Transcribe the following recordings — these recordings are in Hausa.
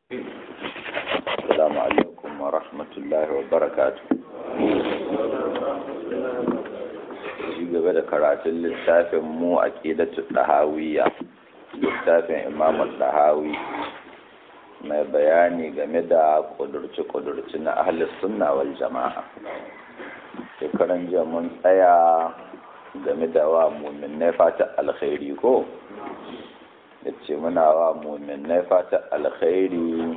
السلام عليكم ورحمة الله وبركاته shi gaba da karatun littafin mu a ƙidatu ɗahawiya littafin imamun ɗahawi mai bayani game da ƙudurci-ƙudurci na ahalis sunna wal jama'a shekaran jiya mun tsaya game da wa muminai fata alkhairi ko da ce muna wa muminai fata alkhairi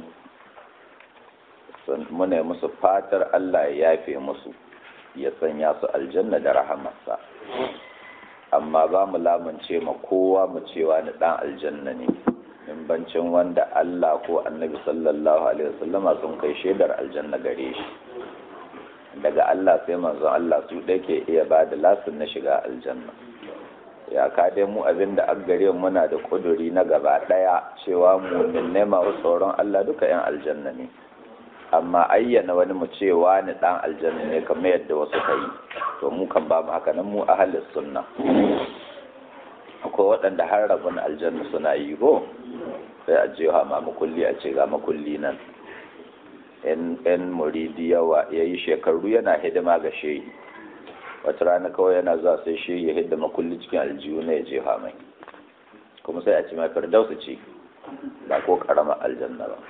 muna musu fatar Allah ya yafe musu ya sanya su aljanna da rahamarsa amma ba mu lamunce ma kowa mu cewa ni dan aljanna ne in bancin wanda Allah ko annabi sallallahu alaihi wasallama sun kai shaidar aljanna gare shi daga Allah sai manzon Allah su da ke iya ba da lasin na shiga aljanna ya ka dai mu abin da an gare muna da kuduri na gaba daya cewa mu ne masu tsoron Allah duka yan aljanna ne amma ayyana wani mu cewa ni dan aljanna ne kamar yadda wasu ka yi to mu kan ba mu haka nan mu ahalis sunna akwai waɗanda har rabin aljanna suna yi ko sai a je ma makulli a ce ga makulli nan yan muridi yawa ya yi shekaru yana hidima ga shehi wata rana kawai yana zuwa sai shehi ya hidda makulli cikin aljihu na ya jefa mai kuma sai a ce mai firdausu ce ba ko karamar aljanna ba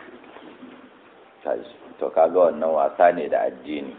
to kaga wannan wasa ne da addini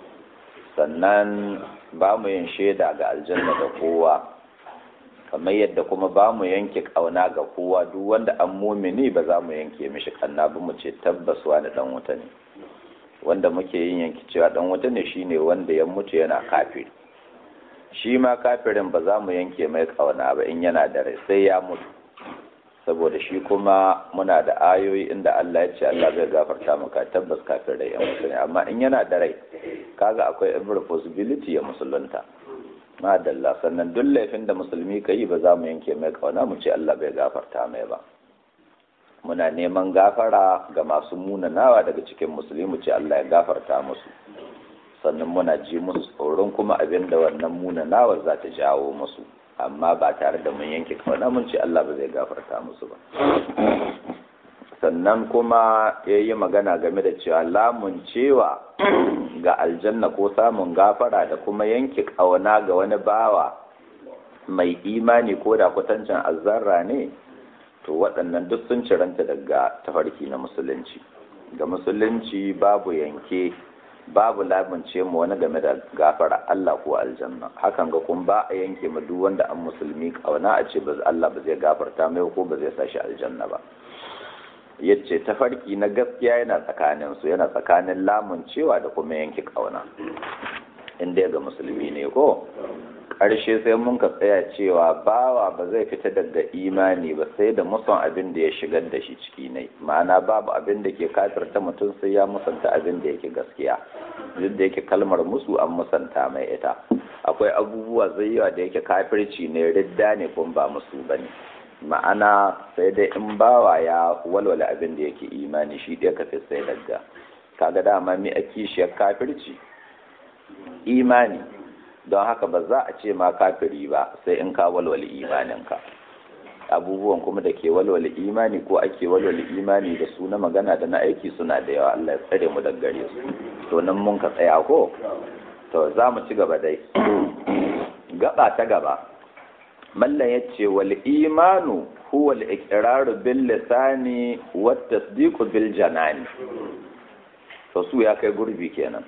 sannan ba mu yin shaida ga aljanna da kowa kamar yadda kuma ba mu yanke kauna ga kowa duk wanda an mumini ba za mu yanke mishi kanna ba mu ce tabbas wani dan wuta ne wanda muke yin yanki cewa dan wuta ne shine wanda ya mutu yana kafiri shi ma kafirin ba za mu yanke mai kauna ba in yana da rai sai ya mutu saboda shi kuma muna da ayoyi inda Allah ya ce Allah zai gafarta maka tabbas kafin rai ya musulmi amma in yana da rai kaga akwai every possibility ya musulunta madalla sannan duk laifin da musulmi ka yi ba za mu yanke mai kauna mu ce Allah bai gafarta mai ba muna neman gafara ga masu munanawa daga cikin musulmi mu ce Allah ya gafarta musu sannan muna ji musu tsoron kuma abin da wannan munanawa za ta jawo musu amma ba tare da mun yanke kauna mun ce Allah ba zai gafarta musu ba sannan kuma ya yi magana game da cewa lamun cewa ga aljanna ko samun gafara da kuma yanke kauna ga wani bawa mai imani ko da kwatancin azzarra ne to waɗannan duk sun ciranta daga tafarki na musulunci ga musulunci babu yanke babu lamince mu wani game da gafara Allah ko aljanna hakan ga kun ba a yanke mu duk wanda an musulmi kauna a ce Allah ba zai gafarta mai ko ba zai sashi aljanna ba yace tafarki na gaskiya yana tsakanin su yana tsakanin lamuncewa da kuma yanke kauna inda ga musulmi ne ko ƙarshe sai mun ka tsaya cewa bawa ba zai fita daga imani ba sai da muson abin da ya shigar da shi ciki ne ma'ana babu abin da ke kafirta mutum sai ya musanta abin da yake gaskiya duk da yake kalmar musu an musanta mai ita akwai abubuwa zai yawa da yake kafirci ne ridda ne kuma ba musu ba ne ma'ana sai dai in bawa ya walwala abin da yake imani shi ɗaya ka fi sai daga kaga dama mi a kishiyar kafirci imani don haka ba za a ce ma kafiri ba sai in ka walwale imaninka abubuwan kuma da ke walwale imani ko ake walwale imani da su na magana da na aiki suna da yawa Allah ya tsare mu daga gare su to nan mun ka tsaya ko to za mu ci gaba dai gaba ta gaba mallan ya ce wal imanu huwa al iqraru bil lisani wat tasdiqu bil janani to su ya kai gurbi kenan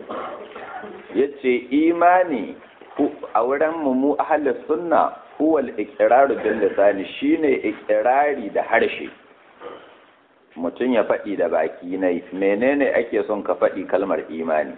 yace imani a wurin mu mu ahlus sunna huwa al-iqraru bil lisani shine iqrari da harshe mutum ya faɗi da baki ne menene ake son ka faɗi kalmar imani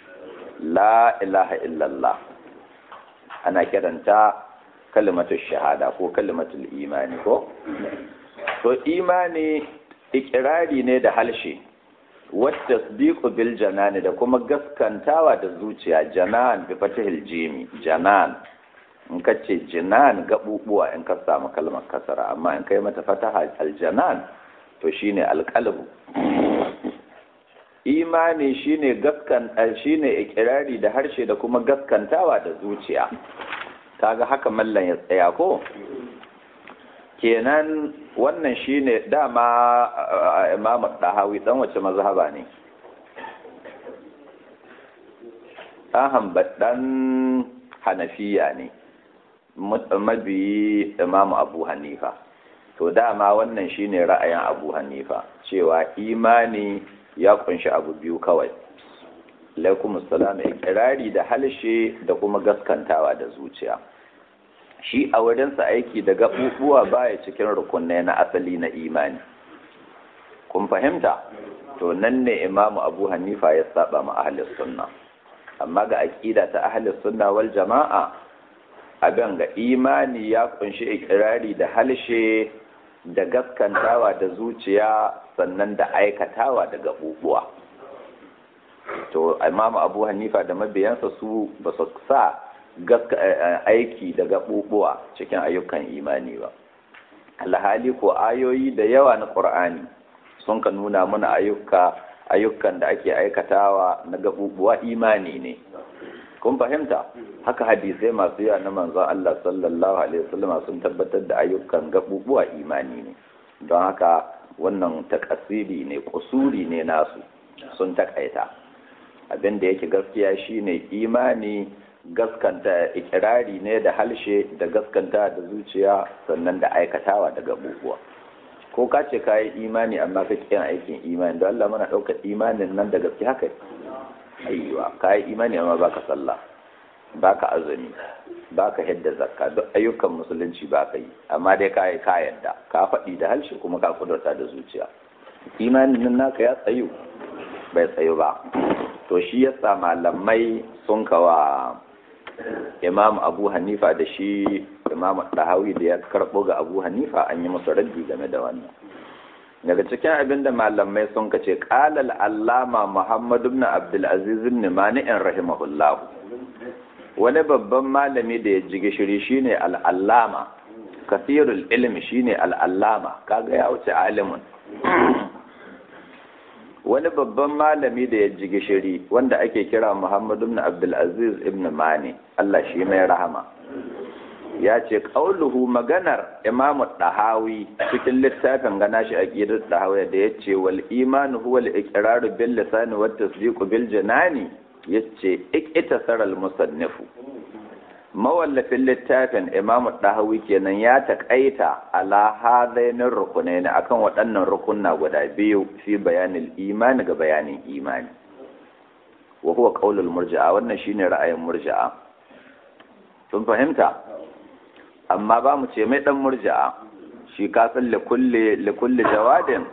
la ilaha illallah ana kiranta kalmatul shahada ko kalmatul imani ko to imani iqrari ne da harshe wata tasdiqu bil janani da kuma gaskantawa da zuciya janan bi fatihil jimi janan in ka ce jinan gabubuwa in ka samu kalmar kasara amma in kai mata fataha aljanan to shine alqalbu imani shine gaskan shine ikirari da harshe da kuma gaskantawa da zuciya kaga haka mallan ya tsaya ko kenan wannan shine dama imamu dahawi dan wace mazhaba ne ɗan dan hanafiya ne mabiyi imamu abu hanifa to dama wannan shine ra'ayin abu hanifa cewa imani ya kunshi abu biyu kawai alaikum assalam ikirari da halshe da kuma gaskantawa da zuciya shi a wurinsa aiki da gaɓuɓuwa baya cikin rukunai na asali na imani kun fahimta to nan ne imamu abu hanifa ya saba ma ahlus sunna amma ga aƙida ta ahlus sunna wal jama'a abin ga imani ya kunshi ikirari da halshe da gaskantawa da zuciya sannan da aikatawa da gaɓuɓuwa to imamu abu hanifa da mabiyansa su ba su sa aiki da gaɓuɓuwa cikin ayyukan imani ba alhali ko ayoyi da yawa na ƙur'ani sun ka nuna mana ayyuka ayyukan da ake aikatawa na gaɓuɓuwa imani ne kun fahimta haka hadisai masu yawa na manzon Allah sallallahu alaihi wasallam sun tabbatar da ayyukan gaɓuɓuwa imani ne don haka wannan takasiri ne kusuri ne nasu sun takaita abin da yake gaskiya shine imani gaskanta ikirari ne da halshe da gaskanta da zuciya sannan da aikatawa da gabubuwa ko ka ce ka yi imani amma ka kiyan aikin imani don Allah mana ɗaukar imanin nan da gaske haka ayyuwa ka yi imani amma baka sallah baka azumi baka hidda zakka duk ayyukan musulunci baka yi amma dai ka yi ka yadda ka faɗi da halshe kuma ka kudurta da zuciya imanin nan naka ya tsayu bai tsayu ba to shi yasa malamai sun kawa imam abu hanifa da shi imam dahawi da ya karɓo ga abu hanifa an yi musu raddi game da wannan daga cikin abin da malamai sun kace qalal allama muhammad ibn abdul aziz ibn mani'in rahimahullah wani babban malami da ya ji gishiri shine al-allama kasirul ilmi shine al-allama kaga ya wuce alimun wani babban malami da ya ji gishiri wanda ake kira Muhammad ibn Abdulaziz ibn Mani Allah shi mai rahama ya ce qauluhu maganar Imam Dahawi cikin littafin gana shi aqidar Dahawi da yace wal iman huwa al iqrar bil lisan wa tasdiq bil janani yace iktasar al musannifu mawallafin littafin Imam Dahawi kenan ya takaita ala hadainin rukunaini akan waɗannan rukunna guda biyu fi bayanin imani ga bayanin imani wa huwa qaulul murji'a wannan shine ra'ayin murji'a sun fahimta amma ba mu ce mai dan murji'a shi ka san li kulli li kulli jawadin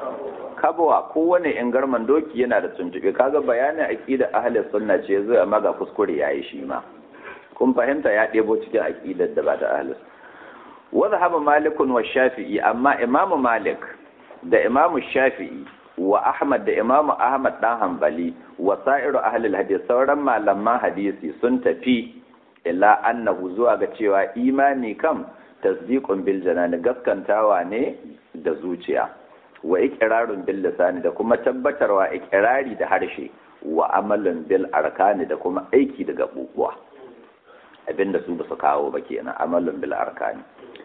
kabwa kowane ingarman doki yana da tuntube kaga bayanin aqida ahli sunna ce zai amma ga kuskure yayi shi ma kun fahimta ya ɗebo cikin aƙidar da ba ta ahlus wa zahaba malikun wa shafi'i amma imamu malik da imamu shafi'i wa ahmad da imamu ahmad dan hanbali wa sa'iru ahlul hadith sauran malaman hadisi sun tafi ila annahu zuwa ga cewa imani kam tasdiqun bil janani gaskantawa ne da zuciya wa iqrarun bil lisani da kuma tabbatarwa iqrari da harshe wa amalun bil arkani da kuma aiki da gabubuwa abinda su ba su kawo ba kenan amalun bil arkani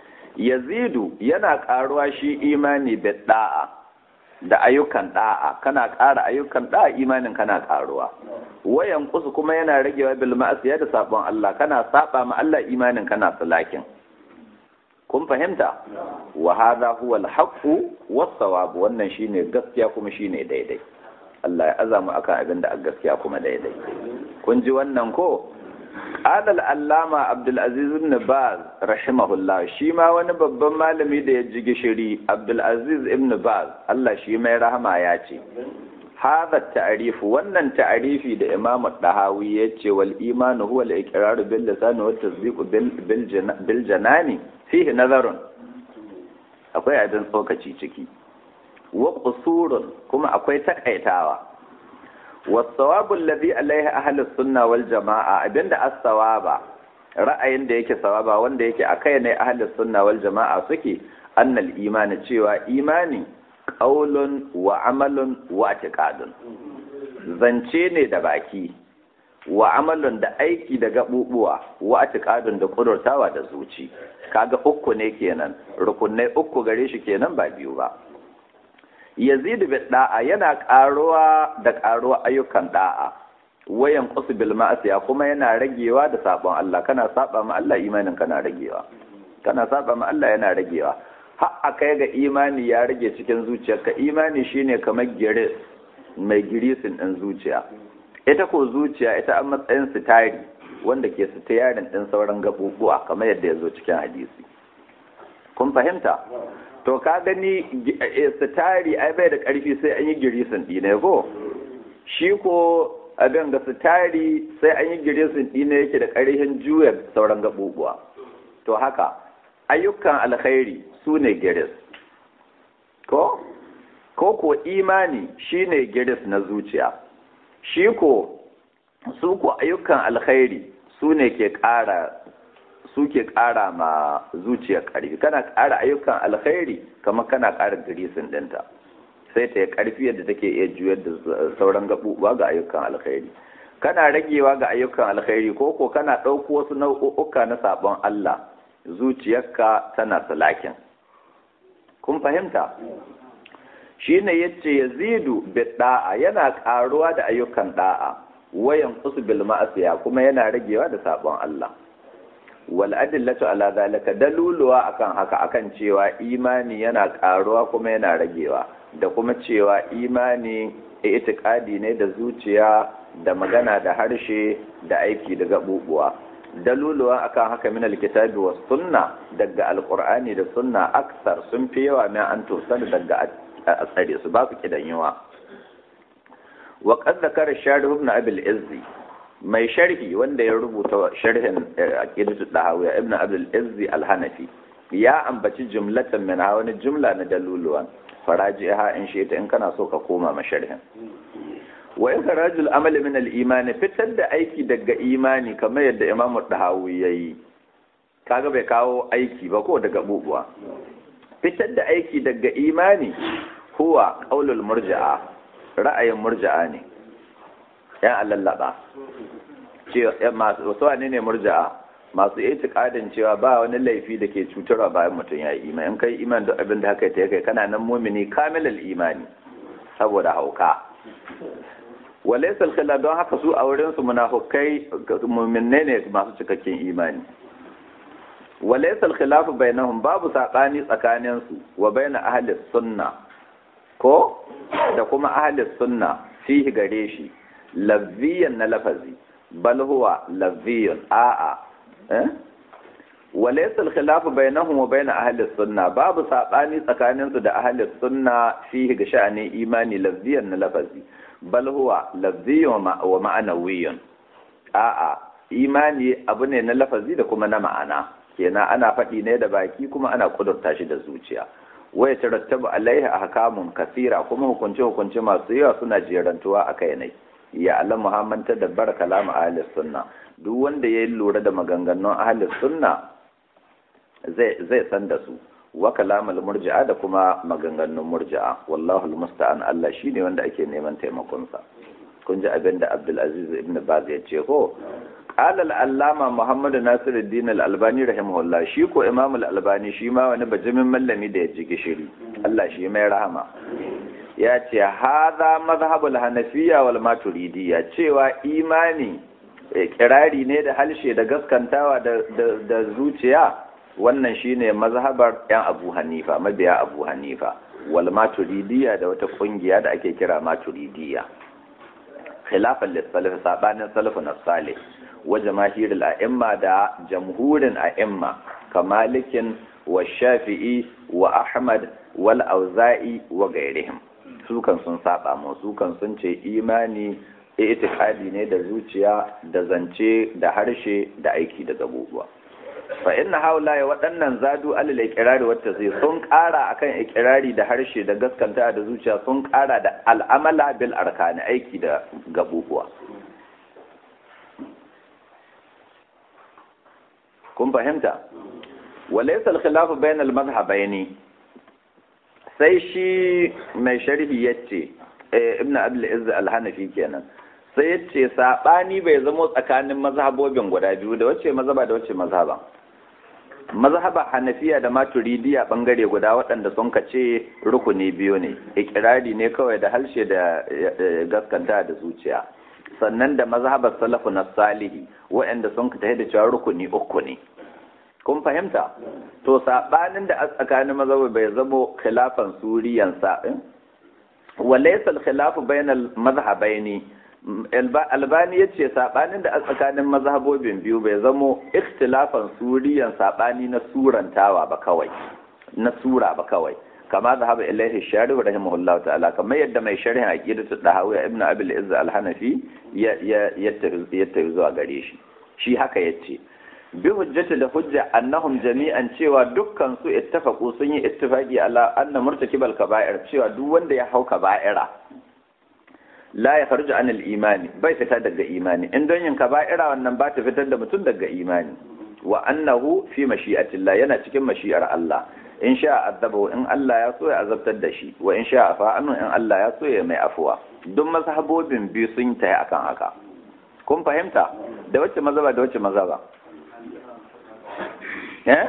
yazidu yana karuwa shi imani da da'a da ayyukan da'a kana ƙara ayyukan da'a imanin kana karuwa wayan kusu kuma yana ragewa bil ma'asiya da sabon Allah kana saba ma Allah imanin kana salakin kun fahimta wa hadha huwa al haqqu was sawab wannan shine gaskiya kuma shine daidai Allah ya azamu akan abin da gaskiya kuma daidai kun ji wannan ko قال العلامة عبد العزيز بن باز رحمه الله shi ma wani babban malami da ya ji gishiri Abdul Aziz ibn Baz Allah shi mai rahama ya ce hadha ta'rif wannan ta'rifi da Imam Dahawi ya ce wal imanu huwa al iqrar bil lisan wa tasdiq bil bil janani fihi nazarun akwai abin tsokaci ciki wa qusurun kuma akwai takaitawa wasawabu alladhi alaihi ahlus sunna wal jamaa abinda as-sawaba ra'ayin da yake sawaba wanda yake akai ne ahlus sunna wal jamaa suke annal imani cewa imani qaulun wa amalun wa i'tiqadun zance ne da baki wa amalun da aiki da gabubuwa wa atiqadun da kudurtawa da zuci kaga uku ne kenan rukunai uku gare shi kenan ba biyu ba yazidu bi da'a yana karuwa da karuwa ayyukan da'a wayan qusu bil ma'asiya kuma yana ragewa da sabon Allah kana saba ma Allah imanin kana ragewa kana saba ma Allah yana ragewa har akai ga imani ya rage cikin zuciyarka imani shine kamar giris mai girisin din zuciya ita ko zuciya ita an matsayin sitari wanda ke sitayarin din sauran gabubuwa kamar yadda ya zo cikin hadisi kun fahimta to ka gani sitari ai bai da karfi sai an yi girisin ɗine ko shi ko abin ga sitari sai an yi girisin ɗine yake da ƙarfin juya sauran gabubuwa to haka ayyukan alkhairi su ne giris ko ko ko imani shine giris na zuciya shi ko su ko ayyukan alkhairi su ne ke ƙara su ke ƙara ma zuciya ƙarfi kana ƙara ayyukan alkhairi kamar kana ƙara girisin ɗinta sai ta yi ƙarfi yadda take iya juyar da sauran gaɓuɓuwa ga ayyukan alkhairi kana ragewa ga ayyukan alkhairi ko ko kana ɗauko wasu nau'uka na sabon Allah zuciyarka tana salakin kun fahimta shi ne ya ce ya zidu da'a yana ƙaruwa da ayyukan da'a wayan kusu bil ma'asiya kuma yana ragewa da sabon Allah wal adillatu ala zalika daluluwa akan haka akan cewa imani yana ƙaruwa kuma yana ragewa da kuma cewa imani itikadi ne da zuciya da magana da harshe da aiki da gabubuwa daluluwa akan haka min alkitabi was sunna daga alqur'ani da sunna aksar sun fi yawa min an tosar daga a tsare su ba su kidan yawa wa qad zakara sharih ibn abi al-izzi mai sharhi wanda ya rubuta sharhin aqidatu dahawiya ibn abi al-izzi al-hanafi ya ambaci jumlatan min wani jumla na daluluwan farajiha in shi in kana so ka koma ma sharhin wa ikhrajul amal min al-iman fitar da aiki daga imani kamar yadda Imam Dahawi yayi kaga bai kawo aiki ba ko daga bubuwa fitar da aiki daga imani huwa qaulul murji'a ra'ayin murji'a ne ya allallaba ce masu wasu ne ne murji'a masu itikadin cewa ba wani laifi da ke cutarwa bayan mutum ya yi imani in kai iman da abin da haka ta kai kana nan mumini kamilal imani saboda hauka walaysa al don haka su a wurin su munafikai mu'minne ne masu cikakken imani walaysa al-khilaf bainahum babu sakani tsakanin su wa baina ahli sunna ko da kuma ahli sunna fihi gare shi lafziyan na lafazi bal huwa lafziyun a'a eh walaysa al-khilaf bainahum wa baina ahli sunna babu sakani tsakanin su da ahli sunna fihi ga sha'anin imani lafziyan na lafazi bal huwa lafziyyun wa ma'anawiyyun a'a imani abu ne na lafazi da kuma na ma'ana kenan ana faɗi ne da baki kuma ana kudurta shi da zuciya waya tarattabu alaihi ahkamun kasira kuma hukunce hukunce masu yawa suna jerantuwa a kai ne ya Allah Muhammad ta dabbar kalamu ahli sunna duk wanda ya lura da maganganun ahli sunna zai zai san da su wa kalamul murji'a da kuma maganganun murji'a wallahu almusta'an Allah shine wanda ake neman taimakon sa kun ji abin da Abdul Aziz ibn Baz ya ce ko qala al-allama Muhammad Nasiruddin al-Albani rahimahullah shi ko Imam al-Albani shi ma wani bajimin mallami da ya ji gishiri Allah shi mai rahama ya ce hadha madhhabul hanafiyya wal maturidiyya cewa imani kirari ne da halshe da gaskantawa da zuciya wannan shine mazhabar yan Abu Hanifa mabiya Abu Hanifa wal maturidiyya da wata kungiya da ake kira maturidiyya khilafan lis-salaf sabanin salafun salih wa jamaahir al-a'imma da jamhurin a'imma kamalikin wa shafi'i wa ahmad wal auza'i wa gairihim su kan sun saba mu su kan sun ce imani itikadi ne da zuciya da zance da harshe da aiki da gabubuwa fa inna haula ya waɗannan zadu alal iqrari wata zai sun ƙara akan iqrari da harshe da gaskanta da zuciya sun ƙara da al'amala bil arkani aiki da gabubuwa kun fahimta walaysa al-khilafu bayna al-madhhabaini sai shi mai sharhi yace ibn abdul izz al-hanafi kenan sai ce saɓani bai zamo tsakanin mazhabobin guda biyu da wacce mazhaba da wacce mazhaba mazhaba hanafiya da maturidiya bangare guda waɗanda sun ka ce rukuni biyu ne ikirari ne kawai da harshe da gaskanta da zuciya sannan da mazhabar salafu na salihi waɗanda sun ka tafi da cewa rukuni uku ne kun fahimta to saɓanin da a tsakanin mazhaba bai zamo khilafan suriyan sa'in walaysa al-khilafu bainal mazhabaini albani ya ce saɓanin da a tsakanin mazhabobin biyu bai zamo ikhtilafan suriyan saɓani na surantawa ba kawai na sura ba kawai kama da haɓa ilaihi shari wa rahimahullah ta'ala kamar yadda mai sharhin aqidatu dahawiya ibnu abil izz al-hanafi ya ya tafi zuwa gare shi shi haka yace bi hujjati da hujja annahum jami'an cewa dukkan su ittafaqu sun yi ittifaqi ala anna murtakibal kaba'ir cewa duk wanda ya hau kaba'ira la ya farju an imani bai fita daga imani in don yin kaba'ira wannan ba ta fitar da mutum daga imani wa annahu fi mashi'atillah yana cikin mashi'ar Allah in sha azabahu in Allah ya so ya azabtar da shi wa in sha afa annu in Allah ya so ya mai afuwa duk mazhabobin biyu sun tayi akan haka kun fahimta da wacce mazhaba da wacce mazhaba eh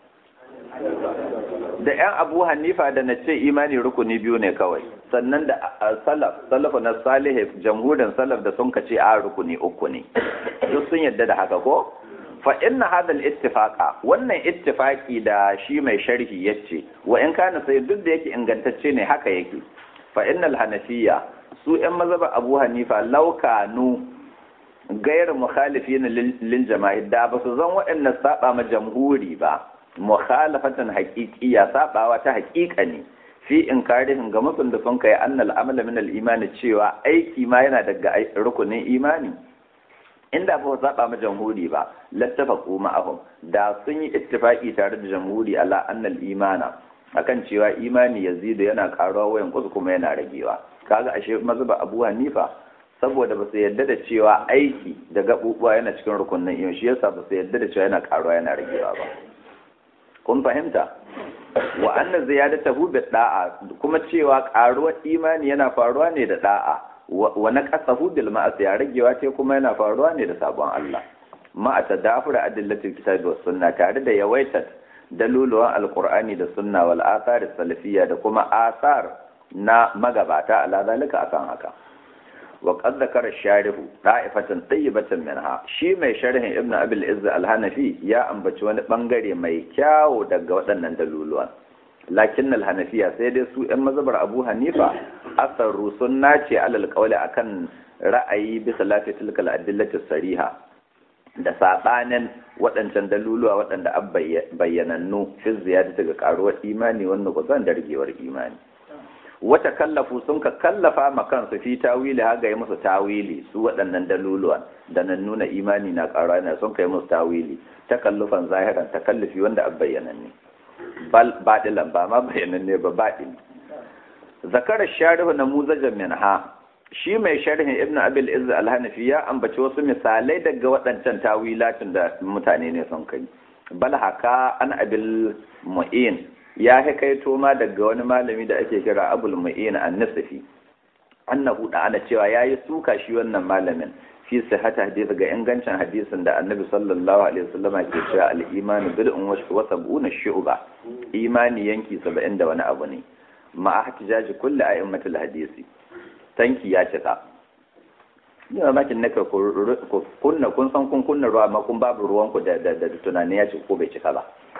da ‘yan abu hanifa da na ce imani rukuni biyu ne kawai sannan da salaf salafu na salihu jamhurin salaf da sun kace a rukuni uku ne duk sun yadda da haka ko fa inna hadal ittifaqa wannan ittifaqi da shi mai sharhi yace wa in kana sai duk da yake ingantacce ne haka yake fa innal hanafiya su ‘yan mazhaba abu hanifa laukanu gairu mukhalifin lil jama'i da ba su zan waɗannan saba ma jamhuri ba mukhalafatan haqiqiyya sabawa ta haqiqa ne fi inkarihin ga musun da sun kai annal amala min al imani cewa aiki ma yana daga rukunin imani inda ba su saba ma jamhuri ba lattafaqu ma'ahum da sun yi ittifaqi tare da jamhuri ala annal imana akan cewa imani yazidu yana karuwa wayan kusu kuma yana ragewa kaga ashe mazhaba Abu Hanifa saboda ba su yarda da cewa aiki da gabubuwa yana cikin rukunin imani shi yasa ba su yarda da cewa yana karuwa yana ragewa ba kun fahimta wa anna ziyadatahu bi da'a kuma cewa karuwar imani yana faruwa ne da da'a wa naqasahu bil ma'asi ya ragewa ce kuma yana faruwa ne da sabon Allah ma tadafura adillatil kitabi was sunna tare da yawaitat daluluwan alqur'ani da sunna wal athar salafiyya da kuma asar na magabata ala zalika akan haka wa qad zakara sharihu da'ifatan tayyibatan minha shi mai sharhin ibn abil izz al-hanafi ya ambaci wani bangare mai kyawo daga waɗannan daluluwan lakin al-hanafiya sai dai su ɗan mazhabar abu hanifa asaru sunna ce alal qawli akan ra'ayi bi khilafi tilka al-adillati sariha da sabanin waɗancan daluluwa waɗanda an bayyanannu fi ziyada daga karuwar imani wannan kusan da rigewar imani wata kallafu sun ka kallafa ma kansu fi tawili haga yi musu tawili su waɗannan daluluwan da nan nuna imani na ƙara na sun kai musu tawili takallufan zahiran takallufi wanda an bayyanan ne baɗilan ba ma bayyanan ne ba baɗin zakarar sharihu na muzajen minha shi mai sharhin ibn abil izz al-hanafi ya ambaci wasu misalai daga waɗancan tawilatin da mutane ne sun kai bal haka an abil mu'in ya hakaito ma daga wani malami da ake kira abul mu'in an-nasafi annahu da ana cewa yayi suka shi wannan malamin fi sihhata hadisi ga ingancin hadisin da annabi sallallahu alaihi wasallam ke cewa al-imanu bid'un wa sab'una shu'ba imani yanki 70 da wani abu ne ma ihtijaji kulli a'immatul hadisi tanki ya cika ni ma makin naka kunna kun san kun kunna ruwa amma kun babu ruwan ku da da tunani ya ci ko bai cika ba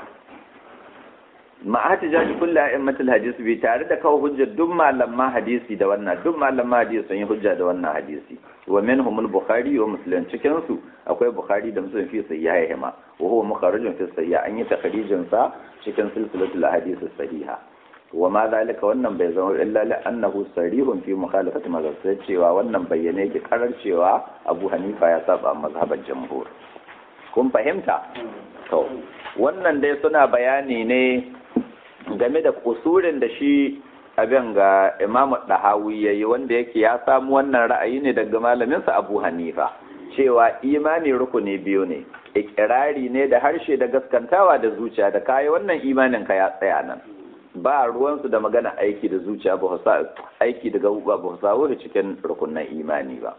ma'ati jaji kullu a'immatul hadisi bi tare da kawo hujjar duk malaman hadisi da wannan duk malaman hadisi sun yi hujja da wannan hadisi wa minhum al-bukhari wa muslim cikin su akwai bukhari da muslim fi sahihihima wa huwa mukharrajun fi sahih an yi takhrijin sa cikin silsilatul ahadith sahiha wa ma zalika wannan bai zama illa li annahu sarihun fi mukhalafati mazhab sai cewa wannan bayyane yake karar cewa Abu Hanifa ya saba mazhaban jamhur kun fahimta to wannan dai suna bayani ne game da kusurin da shi abin ga Imam Dahawi yayi wanda yake ya samu wannan ra'ayi ne daga malaminsa Abu Hanifa cewa imani rukuni biyu ne ikirari ne da harshe da gaskantawa da zuciya da kayi wannan imanin ka ya tsaya nan ba ruwansu da magana aiki da zuciya ba aiki da gabuwa ba sa wuri cikin rukunan imani ba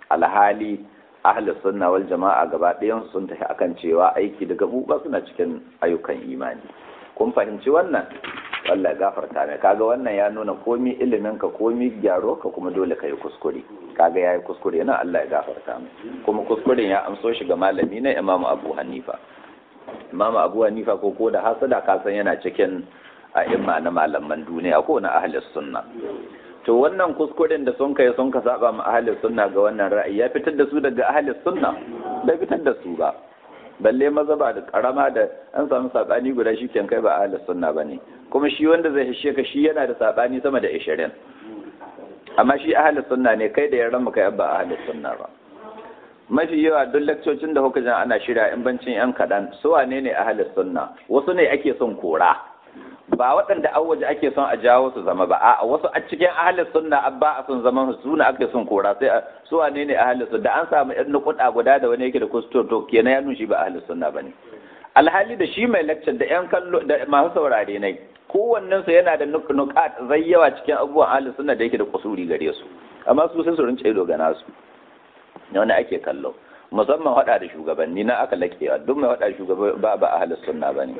alhali ahli sunna wal jama'a gaba ɗayan sun tafi akan cewa aiki da gabuba suna cikin ayyukan imani kun fahimci wannan wallahi gafarta ne kaga wannan ya nuna komi ilimin ka komi gyaro ka kuma dole ka yi kuskure kaga yayi kuskure nan Allah ya gafarta mai kuma kuskuren ya amso shi ga malami na Imam Abu Hanifa Imam Abu Hanifa ko ko da hasada ka san yana cikin a'imma na malaman duniya ko na ahli sunna to wannan kuskuren da sun kai sun ka saba ma ahli sunna ga wannan ra'ayi ya fitar da su daga ahli sunna bai fitar da su ba balle mazaba da karama da an samu sabani guda shi kan kai ba ahli sunna bane kuma shi wanda zai hishe ka shi yana da sabani sama da 20 amma shi ahli sunna ne kai da yaran maka yabba ahli sunna ba mafi yawa duk lakcocin da kuka jan ana shirya in bancin yan kadan su wane ne ahli sunna wasu ne ake son kora ba waɗanda an waje ake son a jawo su zama ba a wasu a cikin ahalin sunna abba a son zaman su suna ake son kora sai su wane ne ahalin sunna da an samu yan nukuda guda da wani yake da kustur to kenan ya nushi ba ahalin sunna bane alhali da shi mai lecture da yan kallo da masu saurare ne kowannen su yana da nukat zai yawa cikin abubuwan ahalin sunna da yake da kusuri gare su amma su sai su rince ido ga nasu wani ake kallo musamman hada da shugabanni na aka lakewa duk mai hada shugaba ba ba ahalin sunna bane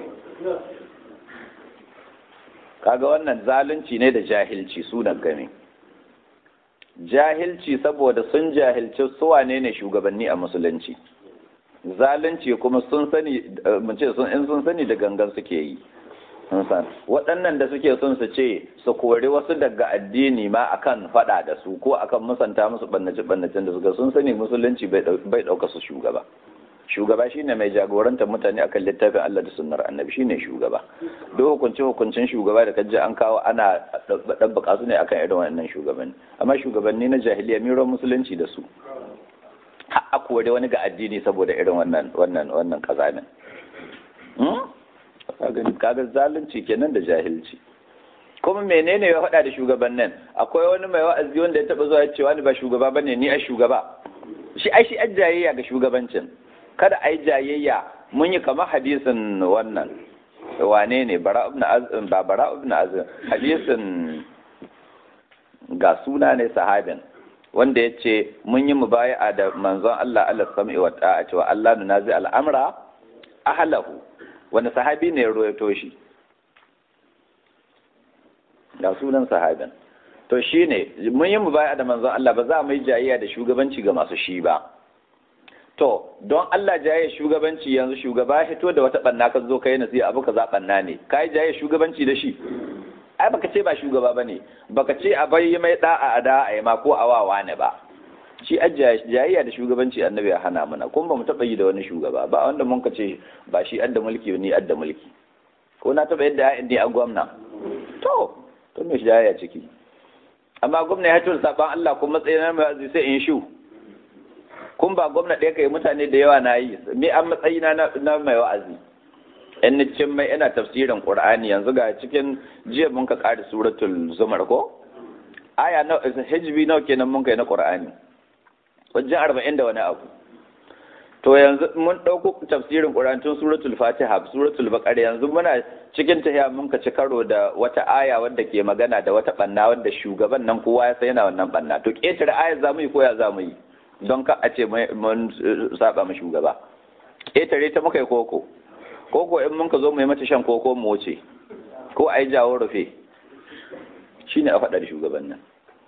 kaga wannan zalunci ne da jahilci sunan game jahilci saboda sun jahilci suwane ne shugabanni a musulunci zalunci kuma sun sani mun ce sun in sun sani da gangan suke yi waɗannan da suke son su ce su kori wasu daga addini ma akan faɗa da su ko akan musanta musu bannace bannacen da suka sun sani musulunci bai ɗauka su shugaba shugaba shine mai jagorantar mutane akan littafin Allah da sunnar annabi shine shugaba duk hukunci hukuncin shugaba da kaji an kawo ana dabbaka su ne akan irin wannan shugabanni amma shugabanni na jahiliya miro musulunci da su har a kore wani ga addini saboda irin wannan wannan wannan kazamin kaga zalunci kenan da jahilci kuma menene ya faɗa da shugabannin akwai wani mai wa'azi wanda ya taɓa zuwa ya ce wani ba shugaba bane ni a shugaba shi ai shi ajjayayya ga shugabancin kada a yi jayayya mun yi kamar hadisin wannan wane ne bara ibn azim ba bara ibn azim hadisin ga suna ne sahabin wanda ya ce mun yi mubaya'a da manzon Allah Allah sam'i wa ta'a cewa Allah nunazi al'amra ahlahu wani sahabi ne ya royato shi ga sunan sahabin to shine mun yi mubaya'a da manzon Allah ba za mu yi jayayya da shugabanci ga masu shi ba to don Allah jaye shugabanci yanzu shugaba hito da wata banna ka zo kai nasiha abu ka za banna ne kai jaye shugabanci da shi ai baka ce ba shugaba bane baka ce a bai mai da'a a da a ma ko awawa ne ba shi jayayya da shugabanci annabi ya hana mana kuma ba mu taba yi da wani shugaba ba wanda mun ka ce ba shi adda mulki ni adda mulki ko na taba yadda ya ni a gwamna to to me jayayya ciki amma gwamna ya hito da saban Allah kuma matsayin mai sai in shu kun ba gwamna ɗaya kai mutane da yawa na yi me an matsayi na na mai wa'azi in ni cin mai ina tafsirin qur'ani yanzu ga cikin jiya mun ka ƙari suratul zumar ko aya na hijbi nawa kenan mun kai na qur'ani wajen arba'in da wani abu to yanzu mun ɗauko tafsirin qur'ani tun suratul fatiha suratul baqara yanzu muna cikin tahiya mun ka ci karo da wata aya wadda ke magana da wata banna wadda shugaban nan kowa ya san yana wannan banna to ƙetare ayar zamu yi ko ya zamu yi don ka a ce mun saba mu shugaba ƙetare ta muka yi koko koko in mun ka zo mu yi mata shan koko mu wuce ko a yi jawo rufe shi ne a faɗar shugaban nan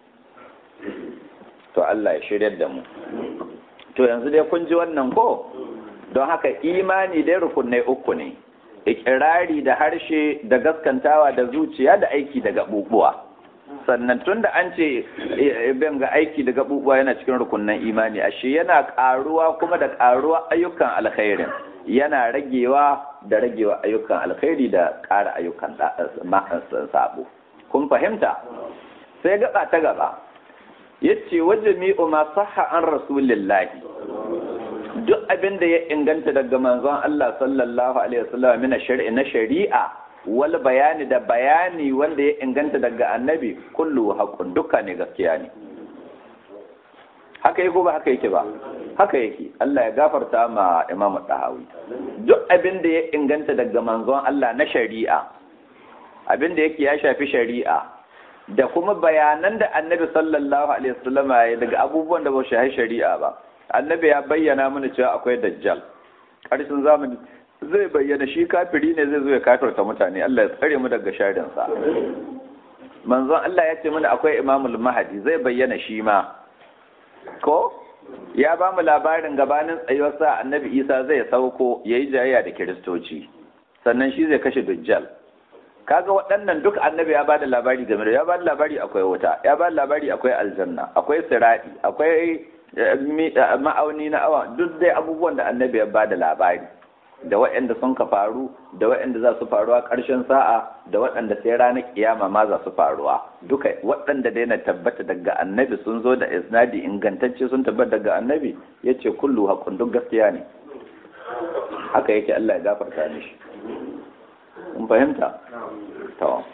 to Allah ya shiryar da mu to yanzu dai kun ji wannan ko don haka imani dai rukunai uku ne ikirari da harshe da gaskantawa da zuciya da aiki da gaɓuɓuwa sannan tun da an ce bin ga aiki da gaɓuɓuwa yana cikin rukunan imani ashe yana ƙaruwa kuma da ƙaruwa ayyukan alkhairin yana ragewa da ragewa ayyukan alkhairi da ƙara ayyukan sabo kun fahimta sai gaba ta gaba yace wajami'u ma sahha an rasulillahi duk abin da ya inganta daga manzon Allah sallallahu alaihi wasallam min shari'a na shari'a wal bayani da bayani wanda ya inganta daga annabi kullu haqqun duka ne gaskiya ne haka yake ba haka yake ba haka yake Allah ya gafarta ma Imam Tahawi duk abin da ya inganta daga manzon Allah na shari'a abin da yake ya shafi shari'a da kuma bayanan da annabi sallallahu alaihi wasallam ya daga abubuwan da ba shi shari'a ba annabi ya bayyana mana cewa akwai dajjal ƙarshen zamani zai bayyana shi kafiri ne zai zo ya kafirta mutane Allah ya tsare mu daga sharin sa manzon Allah ya ce mana akwai imamul mahadi zai bayyana shi ma ko ya ba mu labarin gabanin tsayuwarsa annabi isa zai sauko ya yi jayayya da kiristoci sannan shi zai kashe dujjal kaga waɗannan duk annabi ya ba da labari game da ya ba da labari akwai wuta ya ba da labari akwai aljanna akwai siradi akwai ma'auni na awa duk dai abubuwan da annabi ya ba da labari da waɗanda sun ka faru da waɗanda za su faruwa ƙarshen sa'a da waɗanda sai ranar kiyama ma za su faruwa duka waɗanda dai na tabbata daga annabi sun zo da isnadi ingantacce sun tabbata daga annabi ya ce kullu haƙun duk gaskiya ne haka yake Allah ya gafarta mishi mun fahimta to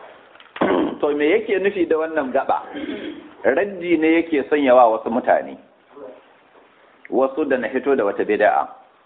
to me yake nufi da wannan gaba raddi ne yake sanyawa wasu mutane wasu da na hito da wata bid'a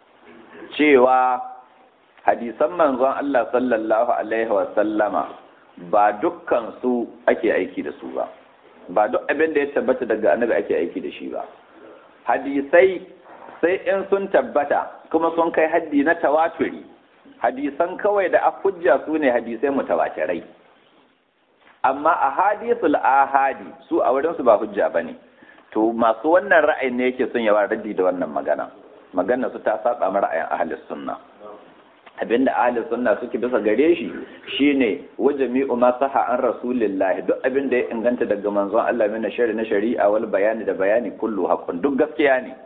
cewa hadisan manzon Allah sallallahu alaihi wa sallama ba dukkan su ake aiki da su ba ba duk abin da ya tabbata daga annabi ake aiki da shi ba hadisai sai in sun tabbata kuma sun kai haddi na tawaturi hadisan kawai da hujja su ne hadisai mutawatirai amma a hadisul ahadi su a wurin su ba hujja bane to masu wannan ra'ayin ne yake son yawa raddi da wannan magana magana su ta saba ma ra'ayin ahlus sunna abinda ahlus sunna suke bisa gare shi shine wajami'u ma saha an rasulillahi duk abinda ya inganta daga manzon Allah mina shari na shari'a wal bayani da bayani kullu haqqun duk gaskiya ne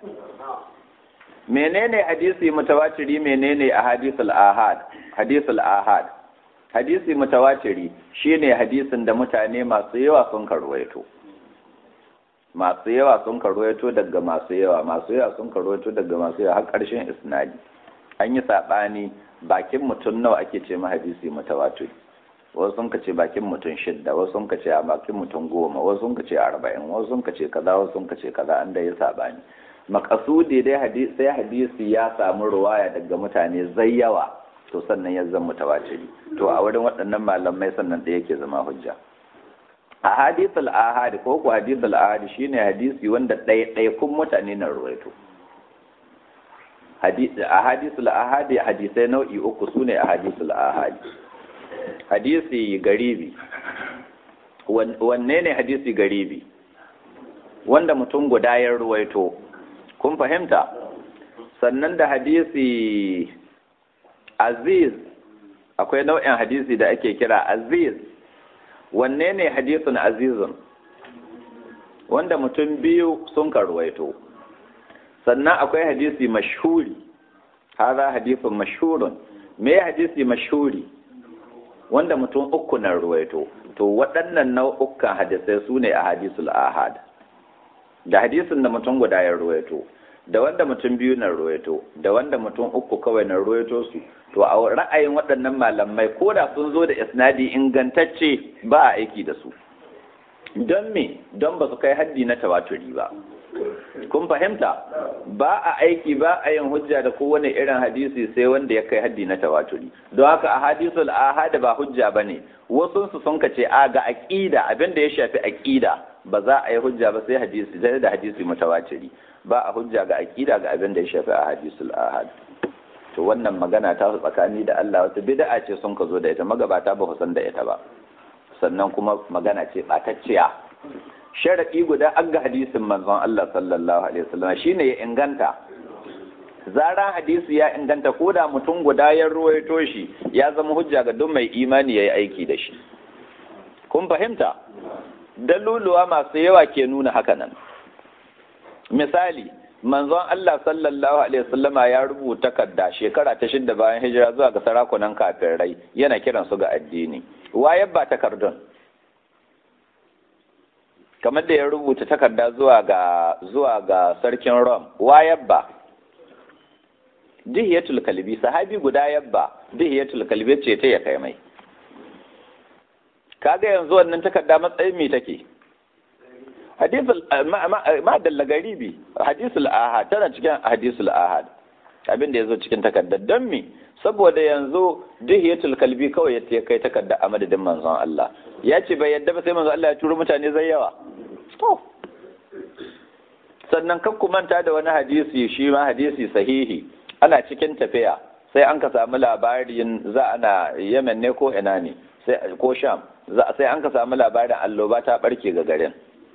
menene hadisi mutawatiri menene ahadithul ahad hadithul ahad hadisi mutawatiri shine hadisin da mutane masu yawa sun karwaito masu yawa sun karwaito daga masu yawa masu yawa sun karwaito daga masu yawa har ƙarshen isnadi an yi saɓani bakin mutum nawa ake ce hadisi mutawatir wasu sun ce bakin mutum shidda wasu sun ce a bakin mutum goma wasu sun ce arba'in wasu sun ce kaza wasu sun ce kaza an da ya saɓani makasudi dai hadisi sai hadisi ya samu ruwaya daga mutane zai yawa to sannan ya zama mutawatiri to a wurin waɗannan malamai sannan da yake zama hujja a hadisul ahadi ko ku hadisul ahadi shine hadisi wanda ɗaiɗaikun mutane na ruwaito a hadisul ahadi hadisai nau'i uku sune a hadisul ahadi hadisi garibi wanne ne hadisi garibi wanda mutum guda ya ruwaito kun fahimta sannan da hadisi aziz akwai nau'in hadisi da ake kira aziz wanne ne hadisun azizun wanda mutum biyu sun karwaito sannan akwai hadisi mashhuri haza hadisun mashhurun me hadisi mashhuri wanda mutum uku na ruwaito to waɗannan nau'ukan hadisai su ne a hadisul ahad da hadisin da mutum guda ya ruwaito da wanda mutum biyu na ruwaito da wanda mutum uku kawai na ruwaito su to a ra'ayin waɗannan malamai ko da sun zo da isnadi ingantacce ba a aiki da su don me don ba su kai haddi na tawaturi ba kun fahimta ba a aiki ba a yin hujja da kowane irin hadisi sai wanda ya kai haddi na tawaturi don haka a hadisul ahad ba hujja bane wasu su sun kace a ga aqida abinda ya shafi aqida ba za a yi hujja ba sai hadisi sai da hadisi mutawatiri ba a hujja ga aqida ga abinda ya shafi a hadisul ahad to wannan magana ta su tsakani da Allah wata bid'a ce sun ka zo da ita magabata ba san da ita ba sannan kuma magana ce batacciya sharaɗi guda an ga hadisin manzon Allah sallallahu alaihi wasallam shine ya inganta zara hadisi ya inganta ko da mutum guda ya ruwaito shi ya zama hujja ga duk mai imani yayi aiki da shi kun fahimta daluluwa masu yawa ke nuna haka nan misali manzon Allah sallallahu alaihi wasallama ya rubuta takarda shekara ta shidda bayan hijira zuwa ga sarakunan kafirai yana kiran su ga addini waye ba takardun kamar da ya rubuta takarda zuwa ga zuwa ga sarkin Rom wa yabba dihiyatul kalbi sahabi guda yabba dihiyatul kalbi ce ta ya kai mai kaga yanzu wannan takarda matsayin me take hadisul ma dalla garibi hadisul ahad tana cikin hadisul ahad abin da yazo cikin takardar don me saboda yanzu dihiyatul kalbi kawai ya kai takarda a madadin manzon Allah ya ce bai yadda ba sai manzon Allah ya turo mutane zai yawa to sannan kan manta da wani hadisi shi ma hadisi sahihi ana cikin tafiya sai an ka samu labarin za ana Yemen ne ko ina ne sai ko Sham sai an ka samu labarin alloba ta barke ga garin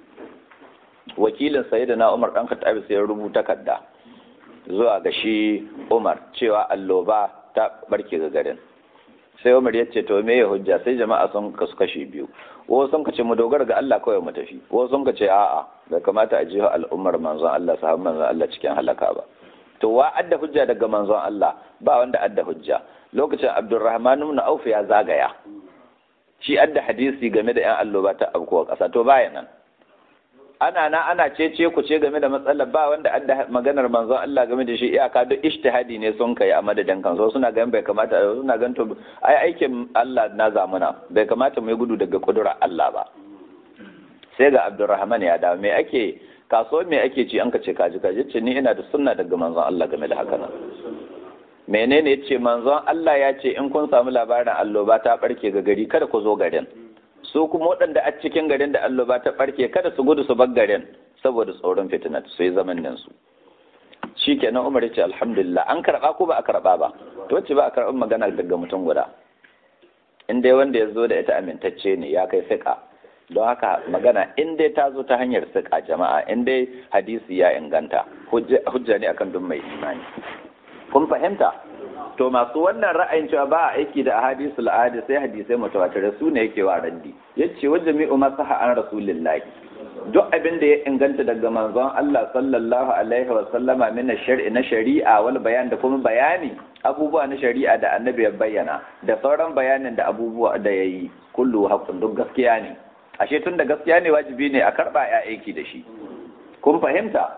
wakilin sayyidina Umar dan Khattab sai ya rubuta takarda zuwa ga shi Umar cewa alloba ta barke ga garin sai Umar ya ce to me ya hujja sai jama'a sun kasu kashi biyu wasu sun kace mu dogara ga Allah kawai mu tafi wasu sun kace a'a bai kamata a jiha al'ummar manzon Allah sahabban manzon Allah cikin halaka ba to wa adda hujja daga manzon Allah ba wanda adda hujja lokacin Abdurrahman ibn Auf ya zagaya shi adda hadisi game da yan alloba ta abkuwa kasa to baya nan ana na ana cece ku ce game da matsalar ba wanda adda maganar manzon Allah game da shi iyaka duk ijtihadi ne sun kai a madadin kan so suna ganin bai kamata suna ganin to ai aikin Allah na zamuna bai kamata mu yi gudu daga kudura Allah ba sai ga Abdurrahman ya dawo me ake kaso me ake ci an ka ce kaji kaji ce ni ina da sunna daga manzon Allah game da haka nan menene yace manzon Allah ya ce in kun samu labarin alloba ta barke ga gari kada ku zo garin su kuma waɗanda a cikin garin da alloba ta ɓarke kada su gudu su bar garin saboda tsoron fitina su yi zaman nan su shi kenan umar ce alhamdulillah an karɓa ko ba a karɓa ba to wacce ba a karɓar magana daga mutum guda in dai wanda ya zo da ita amintacce ne ya kai siƙa don haka magana in dai ta zo ta hanyar siƙa jama'a in dai hadisi ya inganta hujja ne akan duk mai imani kun fahimta to masu wannan ra'ayin cewa ba a aiki da ahadisu al'adi sai hadisai mutawatir su ne yake wa raddi yace wa jami'u masaha an rasulillahi duk abin da ya inganta daga manzon Allah sallallahu alaihi wa sallama min shar'i na shari'a wal bayan da kuma bayani abubuwa na shari'a da annabi ya bayyana da sauran bayanin da abubuwa da yayi kullu haqqun duk gaskiya ne ashe tun da gaskiya ne wajibi ne a karba ya aiki da shi kun fahimta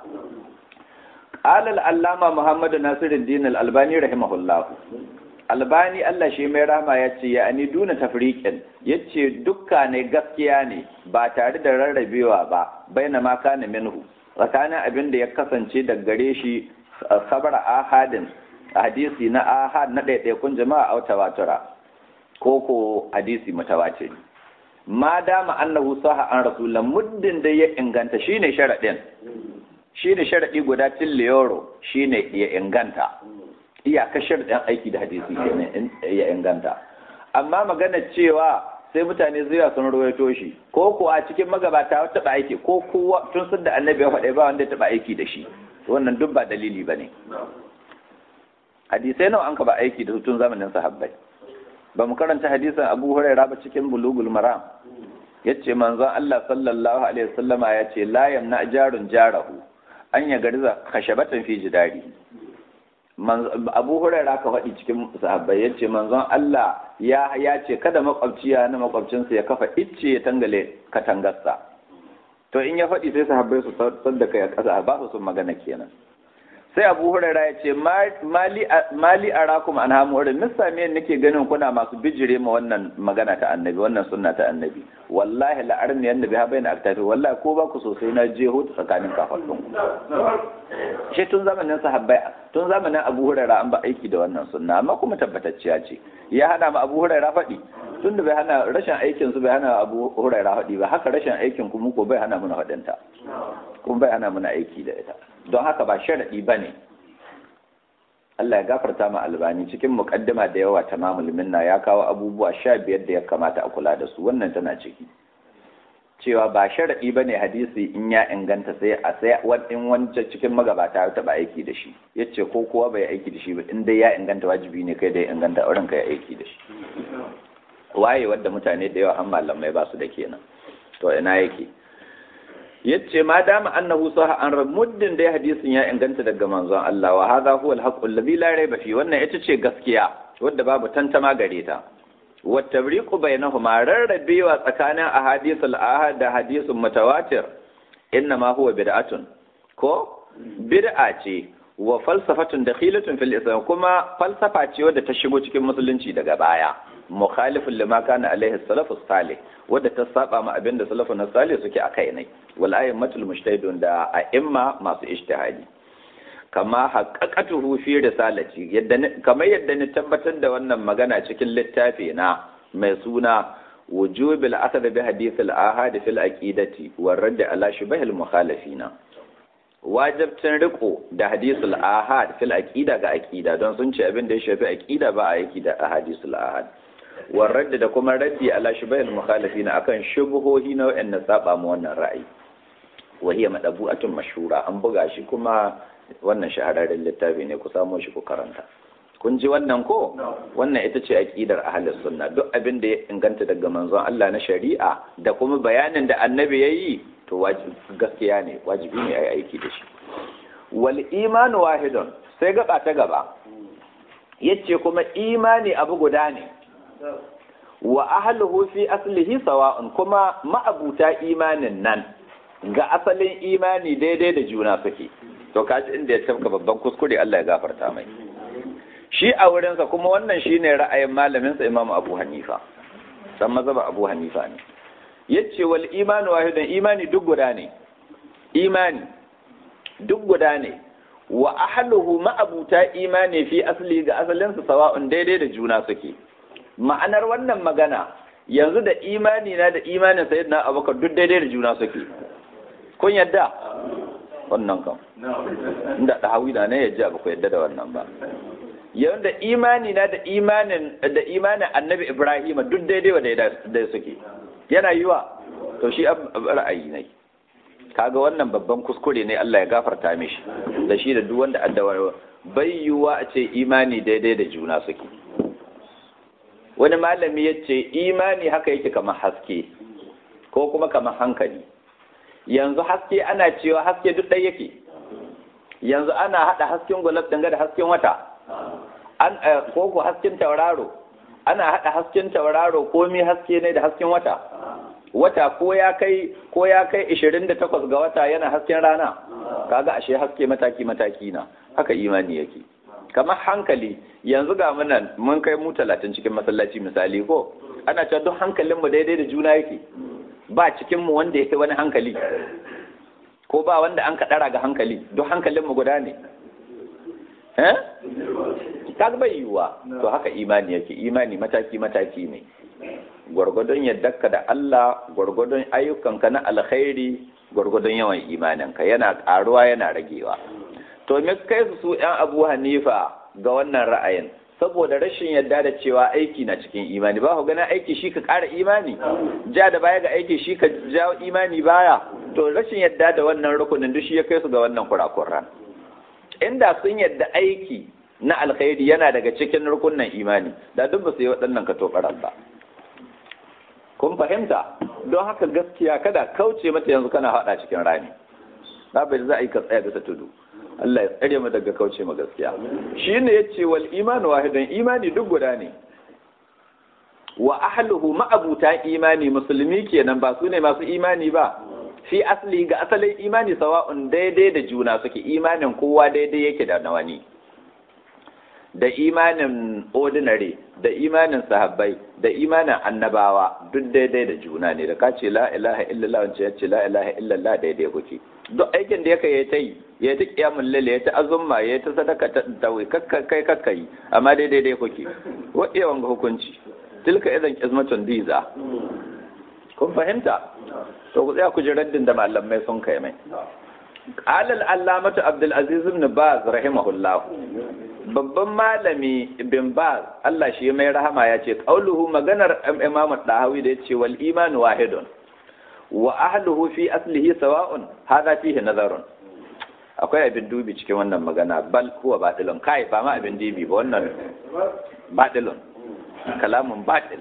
قال العلامة محمد ناصر الدين الألباني رحمه الله albani Allah shi mai rama ya ce ya ani duna tafriqin yace dukka ne gaskiya ne ba tare da rarrabewa ba baina ma kana minhu tsakanin abin da ya kasance da gare shi sabara ahadin hadisi na ahad na ɗaiɗaikun jama'a a tawatura ko ko hadisi mutawatir ma dama annahu saha an rasulan muddin da ya inganta shine sharadin shi ne sharaɗi guda tilliyoro shi ne ya inganta iyaka sharaɗin aiki da hadisi kenan ya inganta amma magana cewa sai mutane zuwa sun rawaito shi ko ko a cikin magabata wata taɓa aiki ko kowa tun sun da annabi ya faɗa ba wanda ya taɓa aiki da shi wannan duk ba dalili ba ne hadisai nawa an ka ba aiki da tun zamanin sahabbai ba mu karanta hadisin abu huraira ba cikin bulugul maram yace manzon Allah sallallahu alaihi wasallama yace la yamna jarun jarahu an ya garza kashabatan fi jidari abu huraira ka faɗi cikin sahabbai ya ce manzon Allah ya ya ce kada makwabci ya na makwabcinsa ya kafa icce ya tangale katangarsa to in ya faɗi sai sahabbai su sadda kai a ƙasa ba su sun magana kenan sai abu huraira ya ce mali arakum an hamu wurin nisa me nake ganin kuna masu bijire ma wannan magana ta annabi wannan sunna ta annabi wallahi la'arni yanda bi habaina aktafi wallahi ko ba ku sosai na je hutu tsakanin kafafun ku shi tun zamanin sahabbai tun zamanin abu huraira an ba aiki da wannan sunna amma kuma tabbatacciya ce ya hana ma abu huraira faɗi tun da bai hana rashin aikin su bai hana abu huraira faɗi ba haka rashin aikin ku ko bai hana muna faɗinta kuma bai hana muna aiki da ita don haka ba sharaɗi ba ne Allah ya gafarta ma albani cikin muƙaddima da yawa ta mamul minna ya kawo abubuwa sha biyar da ya kamata a kula da su wannan tana ciki cewa ba sharaɗi ba ne hadisi in ya inganta sai a sai in wancan cikin magabata ya taɓa aiki da shi ya ce ko kowa bai aiki da shi ba in dai ya inganta wajibi ne kai da ya inganta auren ka ya aiki da shi waye wadda mutane da yawa an malamai ba su da kenan to ina yake yace ma dama annahu sah an muddin dai hadisin ya inganta daga manzon Allah wa hadha huwa al-haqqu alladhi la rayba fi wannan ita ce gaskiya wadda babu tantama gare ta wa tabriqu bainahuma rarrabewa tsakanin ahadithul ahad da hadisun mutawatir inna ma huwa bid'atun ko bid'a ce wa falsafatun dakhilatun fil islam kuma falsafa ce wadda ta shigo cikin musulunci daga baya mukhalifun lima kana alaihi salafus salih wadda ta saba ma abinda salafun salih suke akai ne wal ayyimatul mujtahidun da a'imma masu ijtihadi kama haqqaqatuhu fi risalati yadda kamar yadda ni tabbatar da wannan magana cikin littafi na mai suna wujubil akhd bi hadith al ahad fil aqidati war radd ala shubah al mukhalifina wajibcin riko da hadisul ahad fil aqida ga aqida don sun ce abin da ya shafi aqida ba a yaki da ahadisul ahad war radd da kuma raddi ala shubah al mukhalifina akan shubuhohi na wa'annan saba mu wannan ra'ayi wa hiya madabu'atun mashhura an buga shi kuma wannan shahararren littafi ne ku samo shi ku karanta kun ji wannan ko wannan ita ce aqidar ahlus sunna duk abin da ya inganta daga manzon Allah na shari'a da kuma bayanin da annabi yayi to gaskiya ne wajibi ne ayi aiki da shi wal iman wahidun sai gaba ta gaba yace kuma imani abu guda ne wa ahluhu fi aslihi sawa'un kuma ma'abuta imanin nan ga asalin imani daidai da juna suke to kaji inda ya tafka babban kuskure Allah ya gafarta mai shi a wurinsa kuma wannan shine ra'ayin malaminsa Imam Abu Hanifa san mazhaba Abu Hanifa ne yace wal imanu wahidun imani duk guda ne imani duk guda ne wa ahluhu ma'abuta imani fi asli ga asalinsa sawa'un daidai da juna suke ma'anar wannan magana yanzu da imani na da imanin sayyidina Abubakar duk daidai da juna suke kun yadda wannan kam inda da hawi da ne ya ji ba ku yadda da wannan ba yayin da imani na da imanin da imanin annabi ibrahim duk daidai wa da suke yana yiwa to shi ra'ayi ne kaga wannan babban kuskure ne Allah ya gafarta mishi da shi da duk wanda addawa bai yiwa a ce imani daidai da juna suke wani malami ya ce imani haka yake kamar haske ko kuma kamar hankali yanzu haske ana cewa haske duk ɗaya yake yanzu ana haɗa hasken gulab danga da hasken wata an ko ko hasken tauraro ana haɗa hasken tauraro ko mi haske ne da hasken wata wata ko ya kai ko ya kai 28 ga wata yana hasken rana kaga ashe haske mataki mataki na haka imani yake kamar hankali yanzu ga munan mun kai mu 30 cikin masallaci misali ko ana cewa duk hankalinmu daidai da juna yake ba cikinmu wanda ya wani hankali ko ba wanda an kaɗara ga hankali duk hankalinmu guda ne eh kaga bai yiwuwa to haka imani yake imani mataki mataki ne gwargwadon yaddarka da Allah gwargwadon ayyukanka na alkhairi gwargwadon yawan imaninka yana ƙaruwa yana ragewa to me kai su su yan Abu Hanifa ga wannan ra'ayin saboda rashin yadda da cewa aiki na cikin imani ba ku ganin aiki shi ka ƙara imani ja da baya ga aiki shi ka jawo imani baya to rashin yadda da wannan rukunin duk shi ya kai su ga wannan kurakuran inda sun yadda aiki na alkhairi yana daga cikin rukunin imani da duk ba su yi waɗannan katobaran ba kun fahimta don haka gaskiya kada kauce mata yanzu kana haɗa cikin rami na bai za a yi ka tsaya bisa tudu Allah ya tsare mu daga kauce ma gaskiya shine yace wal imanu wahidan imani duk guda ne wa ahluhu ma'abuta imani musulmi kenan ba su ne masu imani ba fi asli ga asalin imani sawa'un daidai da juna suke imanin kowa daidai yake da na wani da imanin ordinary da imanin sahabbai da imanin annabawa duk daidai da juna ne da ka ce la ilaha illallah wance ya ce la ilaha illallah daidai kuke duk aikin da yake ya ta yi ya ta kiyamul lalle ya ta azumma ya ta sadaka ta tawi kai kakkai amma daidai dai kuke wa iya wanga hukunci tilka idan qismatun diza kun fahimta to ku tsaya ku ji raddin da malamai sun kai mai qala al-allamatu abdul aziz ibn baz rahimahullah babban malami bin baz Allah shi mai rahama ya ce qauluhu maganar imam dahawi da yace wal iman wahidun wa ahluhu fi aslihi sawa'un hada fihi nazarun akwai abin dubi cikin wannan magana bal huwa batilun kai ba ma abin dubi ba wannan batilun kalamun batil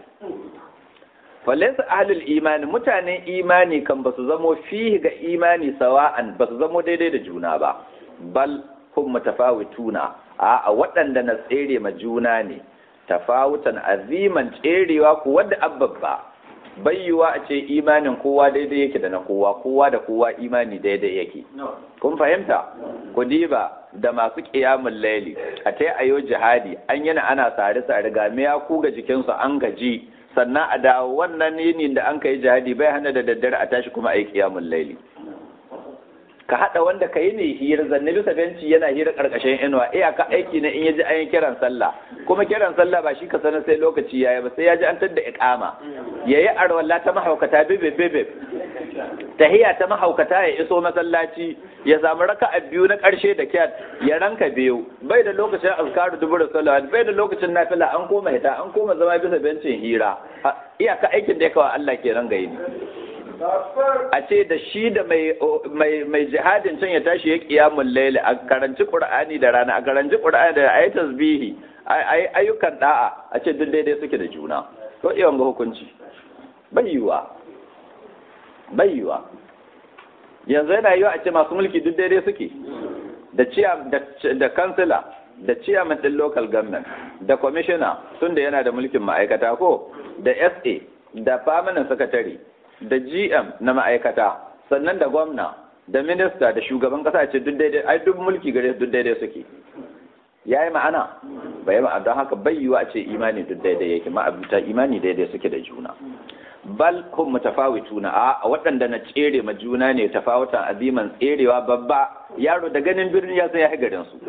falaysa ahlul imani mutanen imani kan basu zamo fihi ga imani sawa'an basu zamo daidai da juna ba bal hum mutafawituna a waɗanda na tsere ma juna ne tafawutan aziman tserewa ku wadda abbabba bayyuwa a ce imanin kowa daidai yake da na kowa kowa da kowa imani daidai yake kun fahimta ku diba da masu ƙiyamun laili a ta ayo jihadi an yana ana sare sare ga ya kuga jikinsu an gaji sannan a dawo wannan yinin da an kai jihadi bai hana da daddare a tashi kuma a yi ƙiyamun laili ka haɗa wanda ka yi ne hira zanne bisa benci yana hira ƙarƙashin inuwa iyaka aiki na in ya ji an yi kiran sallah kuma kiran sallah ba shi ka sanar sai lokaci ya yi ba sai ya ji an tadda iƙama ya yi arwalla ta mahaukata bebe bebe tahiya ta mahaukata ya iso masallaci ya samu raka a biyu na ƙarshe da kyat ya ranka biyu bai da lokacin azkaru dubur salawat bai da lokacin nafila an koma hita an koma zama bisa bencin hira iyaka aikin da ya kawo Allah kenan ga yini a ce da shi da mai jihadin can ya tashi ya kiyamun laili a karanci qur'ani da rana a karanci qur'ani da ayi tasbihi ayi ayyukan da'a a ce duk daidai suke da juna to iya ga hukunci bai yiwa bai yiwa yanzu yana yiwa a ce masu mulki duk daidai suke da ciya da kansila da chairman din local government da commissioner tunda yana da mulkin ma'aikata ko da SA da permanent secretary da GM na ma'aikata sannan da gwamna da minista da shugaban kasa ce duk daidai ai duk mulki gare duk daidai suke yayi ma'ana bai ma'ana don haka bai yiwa ce imani duk daidai yake ma'abuta imani daidai suke da juna bal hum mutafawituna a waɗanda na tsere ma juna ne tafawutan aziman tserewa babba yaro da ganin birni ya sai ya garin su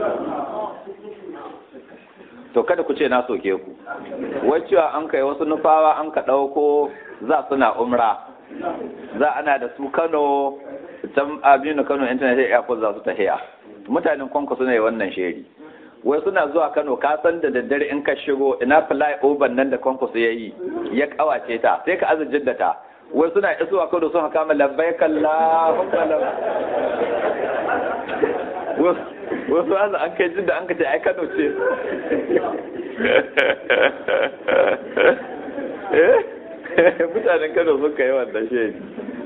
to kada ku ce na soke ku waccewa an kai wasu nufawa an ka ɗauko za suna umra za ana da su kano can abinu kano internet airport za su tahiya mutanen kwanku suna yi wannan sheri wai suna zuwa kano ka san da daddare in ka shigo ina fly over nan da kwanku su yayi ya kawace ta sai ka azujin da ta wai suna isuwa kano sun haka mai labbai kalla wasu aza an kai jin da an ka ce ai kano ce mutanen kano sun kai wannan shedi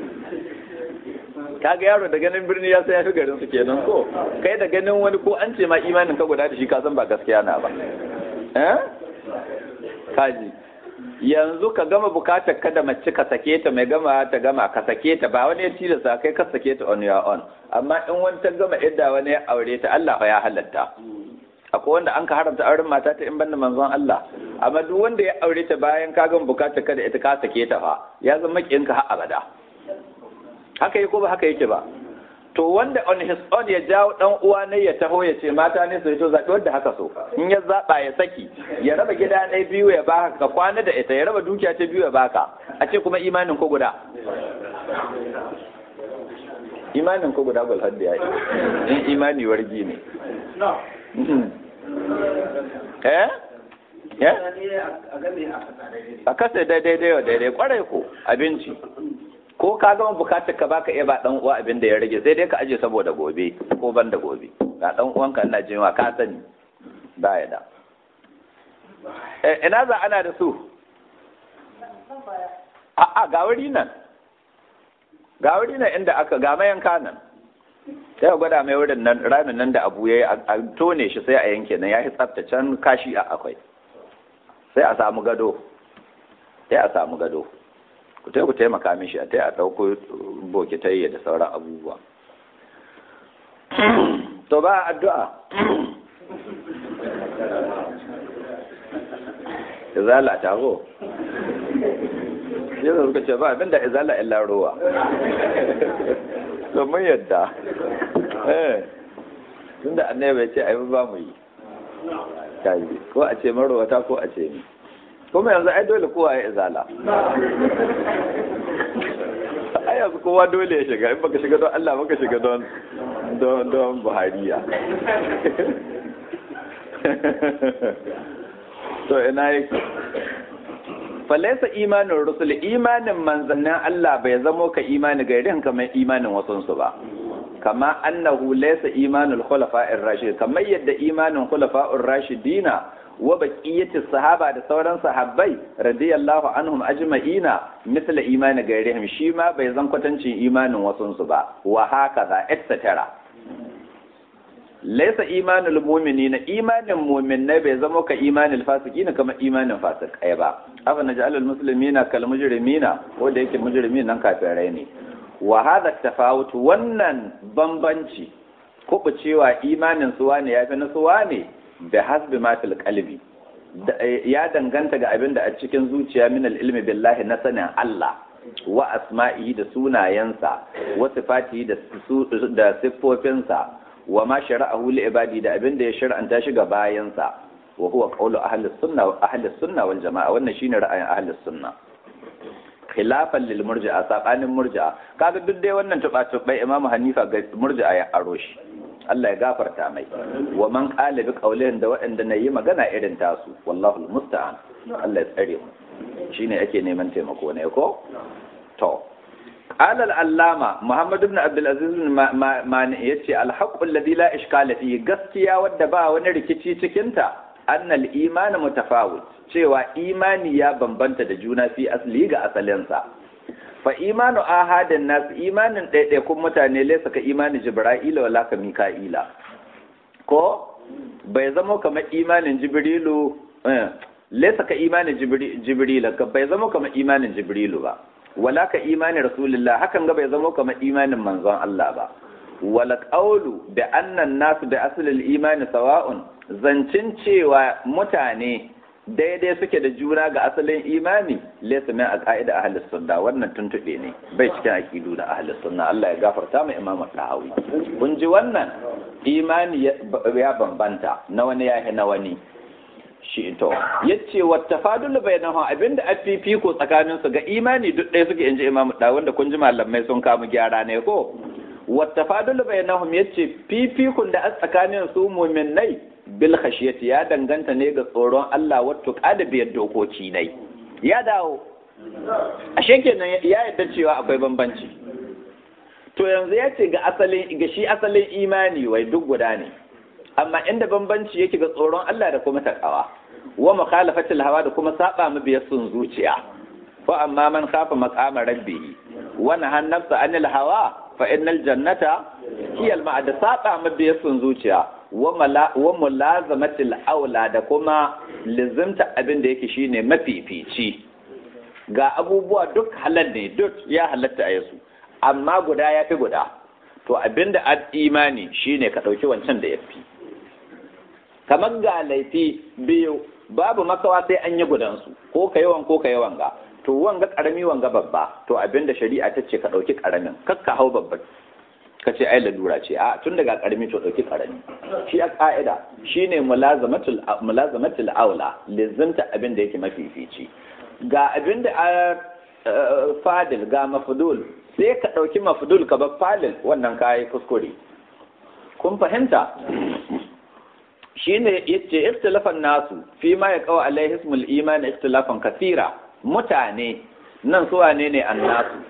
kaga yaro da ganin birni ya sai ya fi garin su kenan ko kai da ganin wani ko an ce ma imanin ka guda da shi ka san ba gaskiya na ba eh kaji yanzu ka gama bukatar ka da mace ka sake ta mai gama ta gama ka sake ta ba wani ya tilasta kai ka sake ta on your own amma in wani ta gama idda wani ya aure ta Allah ya halatta akwai wanda an ka haramta auren mata ta in banda manzon Allah amma duk wanda ya aure ta bayan ka gama bukatar ka da ita ka sake ta fa ya zama ka har abada haka yake ko ba haka yake ba to wanda on his own ya jawo dan uwa ne ya taho ya ce mata ne su to zaɓi wanda haka so in ya zaɓa ya saki ya raba gida ɗaya biyu ya baka ka kwana da ita ya raba dukiya ta biyu ya baka a ce kuma imanin ko guda imanin ko guda gul hadda yayi in imani wargi ne eh eh a kasa daidai daidai daidai kwarai ko abinci ko ka gama bukatar ka baka iya ba dan uwa abin da ya rage sai dai ka aje saboda gobe ko ban da gobe ga dan uwan ka ina jinwa ka sani ba ya da ina za ana da su a a ga wuri nan ga wuri nan inda aka ga mayanka nan sai gwada mai wurin nan ramin nan da abu yayi a tone shi sai a yanke nan ya yi can kashi a akwai sai a samu gado sai a samu gado ku ku taimaka mishi a tai a ɗauko bokitai da sauran abubuwa to ba addu'a izala ta ho yanzu suka ce ba abinda izala illa ruwa to mun yadda eh tunda annabi bai ce ai ba mu yi kaji ko a ce marwata ko a ce ni kuma yanzu ai dole kowa ya izala ai yanzu kowa dole ya shiga in baka shiga don Allah baka shiga don don don Buhariya to ina yake falaisa imanin rusul imanin manzannin Allah bai zamo ka imani gairin kamar imanin wasunsu ba kama annahu laysa imanul khulafa'ir rashid kamar yadda imanin khulafa'ur rashidina wa baqiyatis sahaba da sauran sahabbai radiyallahu anhum ajma'ina misla imani gairihim shi ma bai zan kwatancin imanin wasunsu ba wa hakaza etc laysa imanul mu'minina imanin mu'minai bai zama ka imanil fasiqina kamar imanin fasikai ba afa naj'alul muslimina kal mujrimina ko da yake mujrimin nan kafirai ne wa hadha tafawut wannan bambanci cewa imanin suwa ne yafi na suwa ne da hasbi ma fil qalbi ya danganta ga abin da a cikin zuciya min ilmi billahi na sanin Allah wa asma'ihi da sunayensa wa sifatihi da da siffofinsa wa ma shara'ahu li ibadi da abin da ya shar'anta shi ga bayansa wa huwa qawlu ahli sunna wa ahli sunna wal jama'a wannan shine ra'ayin ahli sunna khilafan lil murji'a sabanin murji'a kaga duk dai wannan tuba tubai imamu hanifa ga murji'a ya aro shi Allah ya gafarta mai wa man qala bi qawlihin da waɗanda na yi magana irin tasu wallahu musta'an Allah ya tsare mu shine ake neman taimako ne ko to قال العلامة محمد بن عبد العزيز ما yace الحق الذي لا إشكال فيه gaskiya wadda ba wani rikici cikinta annal iman mutafawit cewa imani ya bambanta da juna fi asli ga asalinsa fa imanu ahadin nas imanin ɗaiɗaikun mutane laysa ka imani jibra'ila wala ka mika'ila ko bai zama kamar imanin jibrilu laysa ka imanin jibrila bai zama kamar imanin jibrilu ba wala ka imanin rasulullah hakan ga bai zama kamar imanin manzon Allah ba wala qawlu da annan nasu da aslul imani sawa'un zancin cewa mutane daidai suke da juna ga asalin imani laysa min aqaida ahlus sunna wannan tuntube ne bai cikin aqidu na ahlus sunna Allah ya gafarta mu imamu tahawi kun ji wannan imani ya bambanta na wani yahi na wani shi to yace wa tafadul bainahum abinda afifi ko tsakanin su ga imani duk ɗaya suke inji imamu da wanda kun ji malamai sun kamu gyara ne ko wa tafadul bainahum yace fifikun da a tsakanin su mu'minai bil khashiyati ya danganta ne ga tsoron Allah wato kada biyar dokoki ne ya dawo ashe kenan ya yadda cewa akwai bambanci to yanzu ya ce ga asalin ga shi asalin imani wai duk guda ne amma inda bambanci yake ga tsoron Allah da kuma takawa wa mukhalafatil hawa da kuma saba mu biyar sun zuciya fa amma man khafa maqama rabbih wa nahan nafsa anil hawa fa innal jannata hiya al ma'ad saba mu biyar sun zuciya wa mulazamatil aula da kuma lizimta abin da yake shine mafifici ga abubuwa duk halal ne duk ya halatta a yasu amma guda ya fi guda to abinda ad imani shine ka ɗauki wancan da ya fi kamar ga laifi biyu babu makawa sai an yi gudansu ko ka yawan ko ka yawan ga to wanga karami wanga babba to abinda shari'a ta ce ka ɗauki karamin kakka hau babban ka ce ai lalura ce a tun daga karami to ɗauki karami shi a ka'ida shine mulazamatul mulazamatul aula lizinta abin da yake mafifici ga abin da a fadil ga mafdul sai ka ɗauki mafdul ka bar fadil wannan kayi kuskure kun fahimta shine yace ikhtilafan nasu fi ma yaqau alaihi ismul iman ikhtilafan kathira mutane nan su wane ne annasu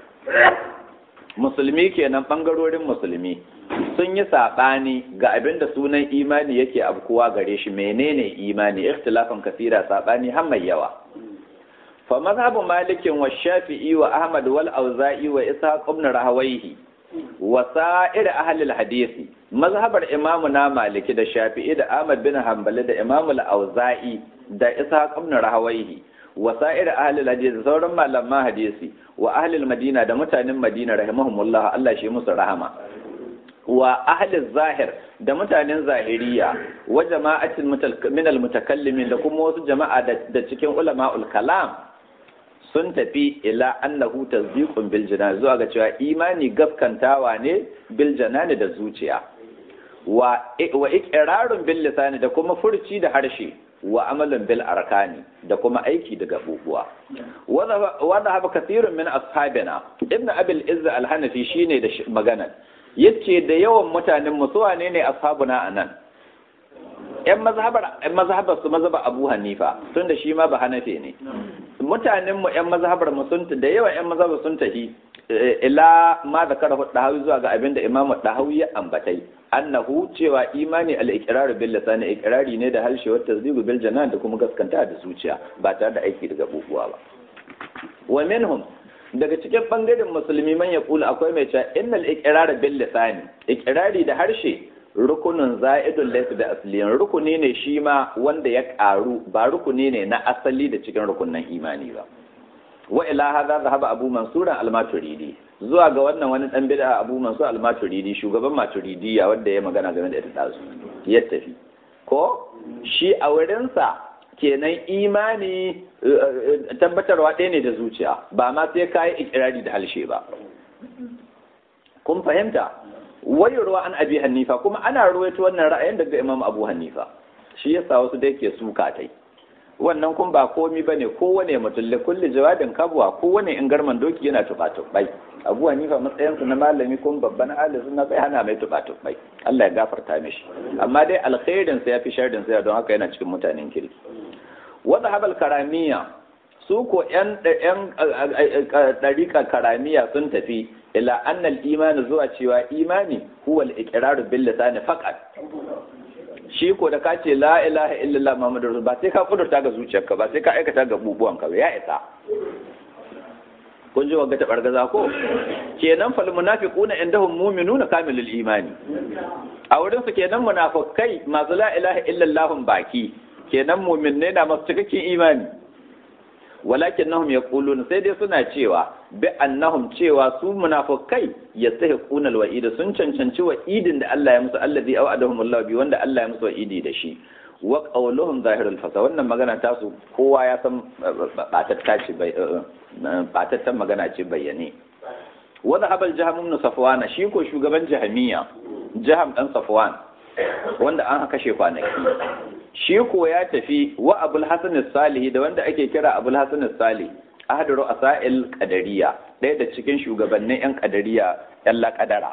musulmi kenan bangarorin musulmi sun yi saɓani ga abin da sunan imani yake abkuwa gare shi menene imani ikhtilafan kasira saɓani har mai yawa fa mazhabu malikin wa shafi'i wa ahmad wal auza'i wa ishaq ibn rahawayhi wa sa'ir ahli al hadisi mazhabar imamu na maliki da shafi'i da ahmad bin hanbali da imamu al auza'i da ishaq ibn rahawayhi wa sa'ir ahli hadisi sauran malaman hadisi wa ahli madina da mutanen madina rahimahumullah Allah shi musu rahama wa ahli zahir da mutanen zahiriya wa jama'atin min almutakallimin da kuma wasu jama'a da cikin ulama'ul kalam sun tafi ila annahu tasdiqun bil janan zuwa ga cewa imani gaskantawa ne bil janani da zuciya wa wa iqrarun bil lisani da kuma furci da harshe wa amalin bil arkani da kuma aiki da gabubuwa wanda haba kathirun min ashabina ibn abil izz al-hanafi shine da magana yace da yawan mutanen mu su wane ne ashabuna anan yan mazhabar yan mazhabar su mazhaba abu hanifa tun da shi ma ba hanafi ne mutanen mu yan mazhabar mu sun da yawan yan mazhabar sun tahi ila ma zakara dahawi zuwa ga abinda imamu dahawi ya ambatai annahu cewa imani al-iqrar bil lisan iqrari ne da harshe wata tasdiqu bil janan da kuma gaskanta da zuciya ba tare da aiki daga bubuwa ba wa minhum daga cikin bangaren musulmi man ya kula akwai mai cewa innal iqrar bil lisan iqrari da harshe rukunin za'idun laysa da asliyan rukuni ne shi ma wanda ya karu ba rukuni ne na asali da cikin rukunin imani ba wa ila hadha dhahaba abu mansur al-maturidi zuwa ga wannan wani dan bid'a abu mansur al-maturidi shugaban maturidiya wanda ya magana game da ita dazu ya tafi ko shi a wurin sa kenan imani tabbatarwa ɗaya ne da zuciya ba ma sai ka yi ikirari da halshe ba kun fahimta wayarwa an abi hanifa kuma ana ruwaito wannan ra'ayin daga imam abu hanifa shi yasa wasu da yake suka tai wannan kun ba komi bane kowane mutum da kulli jawabin kabwa kowane in garman doki yana tuba tubai abu hanifa matsayinsa na malami kun babban alisu na bai hana mai tuba tubai Allah ya gafarta mishi amma dai alkhairin sa yafi sharrin sa don haka yana cikin mutanen kirki wadda habal karamiya su ko yan yan dariƙa karamiya sun tafi ila annal imani zuwa cewa imani huwa al-iqraru bil lisani faqat shi ko da ka ce la ilaha illallah muhammadur rasul ba sai ka kudurta ga zuciyarka ba sai ka aikata ga bubuwanka ba ya isa kun ji wagga ta bargaza ko kenan fal munafiquna indahum mu'minuna kamilul imani a wurin su kenan munafikai masu la ilaha illallah baki kenan mu'minne na masu cikakken imani walakin nahum yaquluna sai dai suna cewa bi annahum cewa su munafikai yastahiquna alwa'id sun cancanci wa'idin da Allah ya musu allazi aw'adahum Allah bi wanda Allah ya musu wa'idi da shi wa qawluhum zahirul fasa wannan magana ta su kowa ya san batatta ce bai batattan magana ce bayyane wa zahabal jaham ibn safwan shi ko shugaban jahamiya jaham dan safwan wanda an kashe kwanaki shi ko ya tafi wa abul hasan salih da wanda ake kira abul hasan salih ahadu ru'asa'il qadariya ɗaya da cikin shugabannin yan qadariya yan laƙadara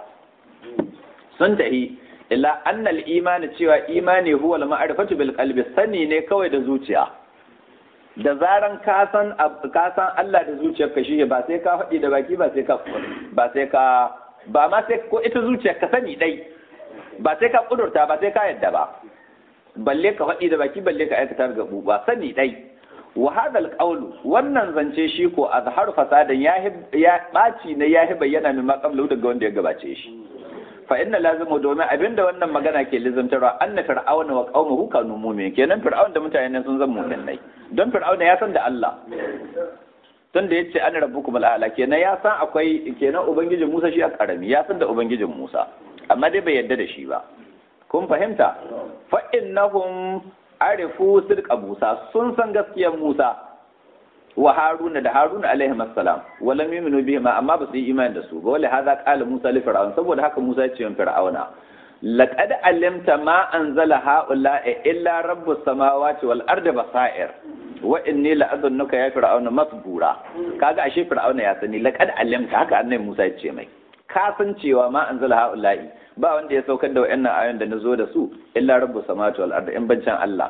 sun tahi ila annal imani cewa imani huwa al-ma'rifatu bil qalbi sani ne kawai da zuciya da zaran ka san ka san Allah da zuciyarka shi ba sai ka faɗi da baki ba sai ka ba sai ka ba ma sai ko ita zuciyar ka sani dai ba sai ka kudurta ba sai ka yadda ba balle ka faɗi da baki balle ka aikata ga ba sani dai wa hadal qawlu wannan zance shi ko azharu fasadan ya ya baci ne ya bayyana min maqablu daga wanda ya gabace shi fa inna lazimu domin abinda wannan magana ke lizantarwa anna fir'auna wa qaumuhu kanu mu'min kenan fir'auna da mutanen sun zama mu'minai don fir'auna ya san da Allah tun da yace ana rabbukum al'ala kenan ya san akwai kenan ubangijin Musa shi a karami ya san da ubangijin Musa amma dai bai yarda da shi ba kun fahimta fa innahum arifu sidqa Musa sun san gaskiyar Musa wa Haruna da Haruna alaihi assalam wa lam yu'minu bihi ma amma ba su yi imani da su ba wala hadha qala Musa li fir'aun saboda haka Musa ya ce wa fir'auna laqad alimta ma anzala haula illa rabbus samawati wal ardi basair wa inni la adunnuka ya fir'auna masbura kaga ashe fir'auna ya sani laqad alimta haka annabi Musa ya ce mai ka san cewa ma anzala haula ba wanda ya saukar da wayannan ayoyin da nazo da su illa rabbus samawati wal ardi in bancan Allah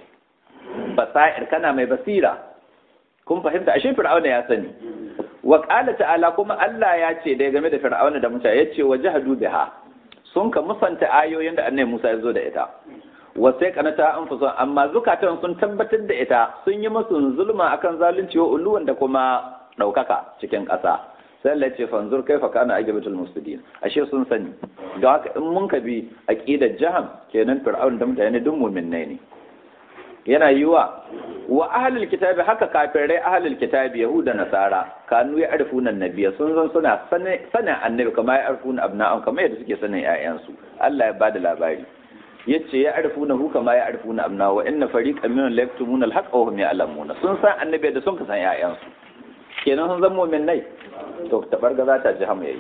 basair kana mai basira kun fahimta ashe fir'auna ya sani wa qala ta'ala kuma Allah ya ce da game da fir'auna da Musa yace wajhadu biha sun ka musanta ayoyin da annabi Musa ya zo da ita wa sai kanata anfusun amma zukatan sun tabbatar da ita sun yi musu zulma akan zalunci wa uluwan da kuma daukaka cikin ƙasa sai Allah ce fanzur kaifa kana ajabatul muslimin ashe sun sani don haka in mun ka bi aqidar jaham kenan fir'aun da mutane duk mu'minnai ne yana yiwa wa ahlul kitabi haka kafirai ahlul kitabi yahuda nasara kanu ya arfuna annabiya sun zan suna sanin annabi kama ya arfuna abna'an kama yadda suke sanin ƴaƴansu Allah ya bada labari yace ya arfuna hu kama ya arfuna abna wa inna fariqan minhum la yaktumuna al-haqqa wa hum ya'lamuna sun san annabi da sun ka san ƴaƴansu kenan sun zan mu'minnai to tabargaza ta ji hamu yayi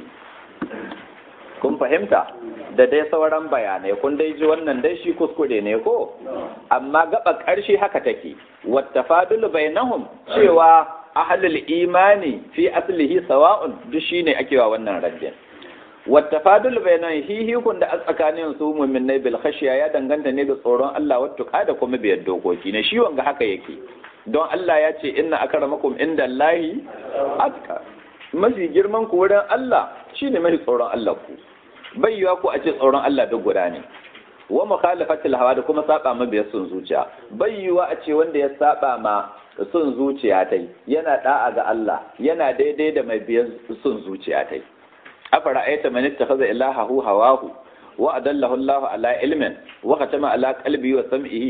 kun fahimta da dai sauran bayanai kun dai ji wannan dai shi kuskure ne ko amma gaba ƙarshe haka take wattafadul bainahum cewa ahlul imani fi aslihi sawa'un duk shine ake wa wannan raddin wattafadul bainahum hihi kun da tsakanin su mu'minai bil khashiya ya danganta ne ga tsoron Allah wattuka da kuma biyar dokoki ne shi wanga haka yake don Allah ya ce inna akramakum indallahi atka mafi girman ku wurin Allah shine mafi tsoron Allah ku bai yiwa ko a ce tsoron Allah duk guda ne wa mukhalafatil hawa da kuma saba ma biyar sun zuciya bai yiwa a ce wanda ya saba ma sun zuciya tai yana da'a ga Allah yana daidai da mai biyar sun zuciya tai afara ayata man ittakhadha ilahahu hawahu wa adallahu Allah ala ilmin wa khatama ala qalbihi wa sam'ihi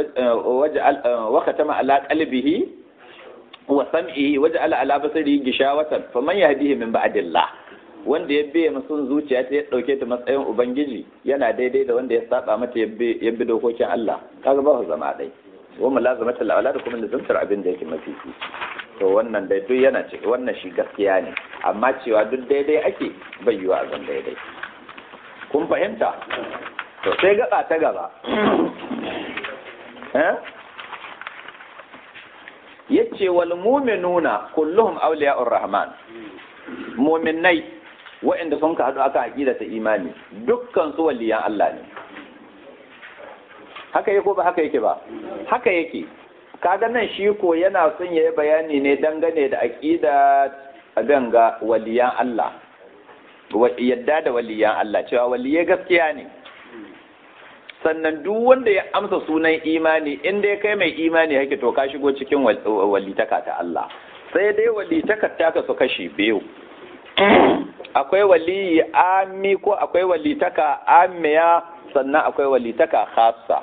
wa khatama ala qalbihi wa sam'ihi wa ja'ala ala basarihi gishawatan faman yahdihi min ba'dillah wanda ya biye masun zuciya ta ya dauke ta matsayin ubangiji yana daidai da wanda ya saba mata ya bi dokokin Allah kaga ba su zama dai wa mulazamatul aula da kuma lazumtar abin da yake mafi to wannan dai duk yana ce wannan shi gaskiya ne amma cewa duk daidai ake bai yiwa a zan daidai kun fahimta to sai gaba ta gaba eh yace wal mu'minuna kulluhum awliya'ur rahman mu'minai waɗanda sun ka haɗu aka aqida ta imani dukkan su waliyan Allah ne haka yake ko ba haka yake ba haka yake kaga nan shi ko yana son yayi bayani ne dangane da aqida abin ga waliyan Allah yadda da waliyan Allah cewa waliye gaskiya ne sannan duk wanda ya amsa sunan imani in dai kai mai imani yake to ka shigo cikin walitaka ta Allah sai dai walitaka ta ka su kashi biyu akwai waliyi ami ko akwai walitaka amiya sannan akwai walitaka khassa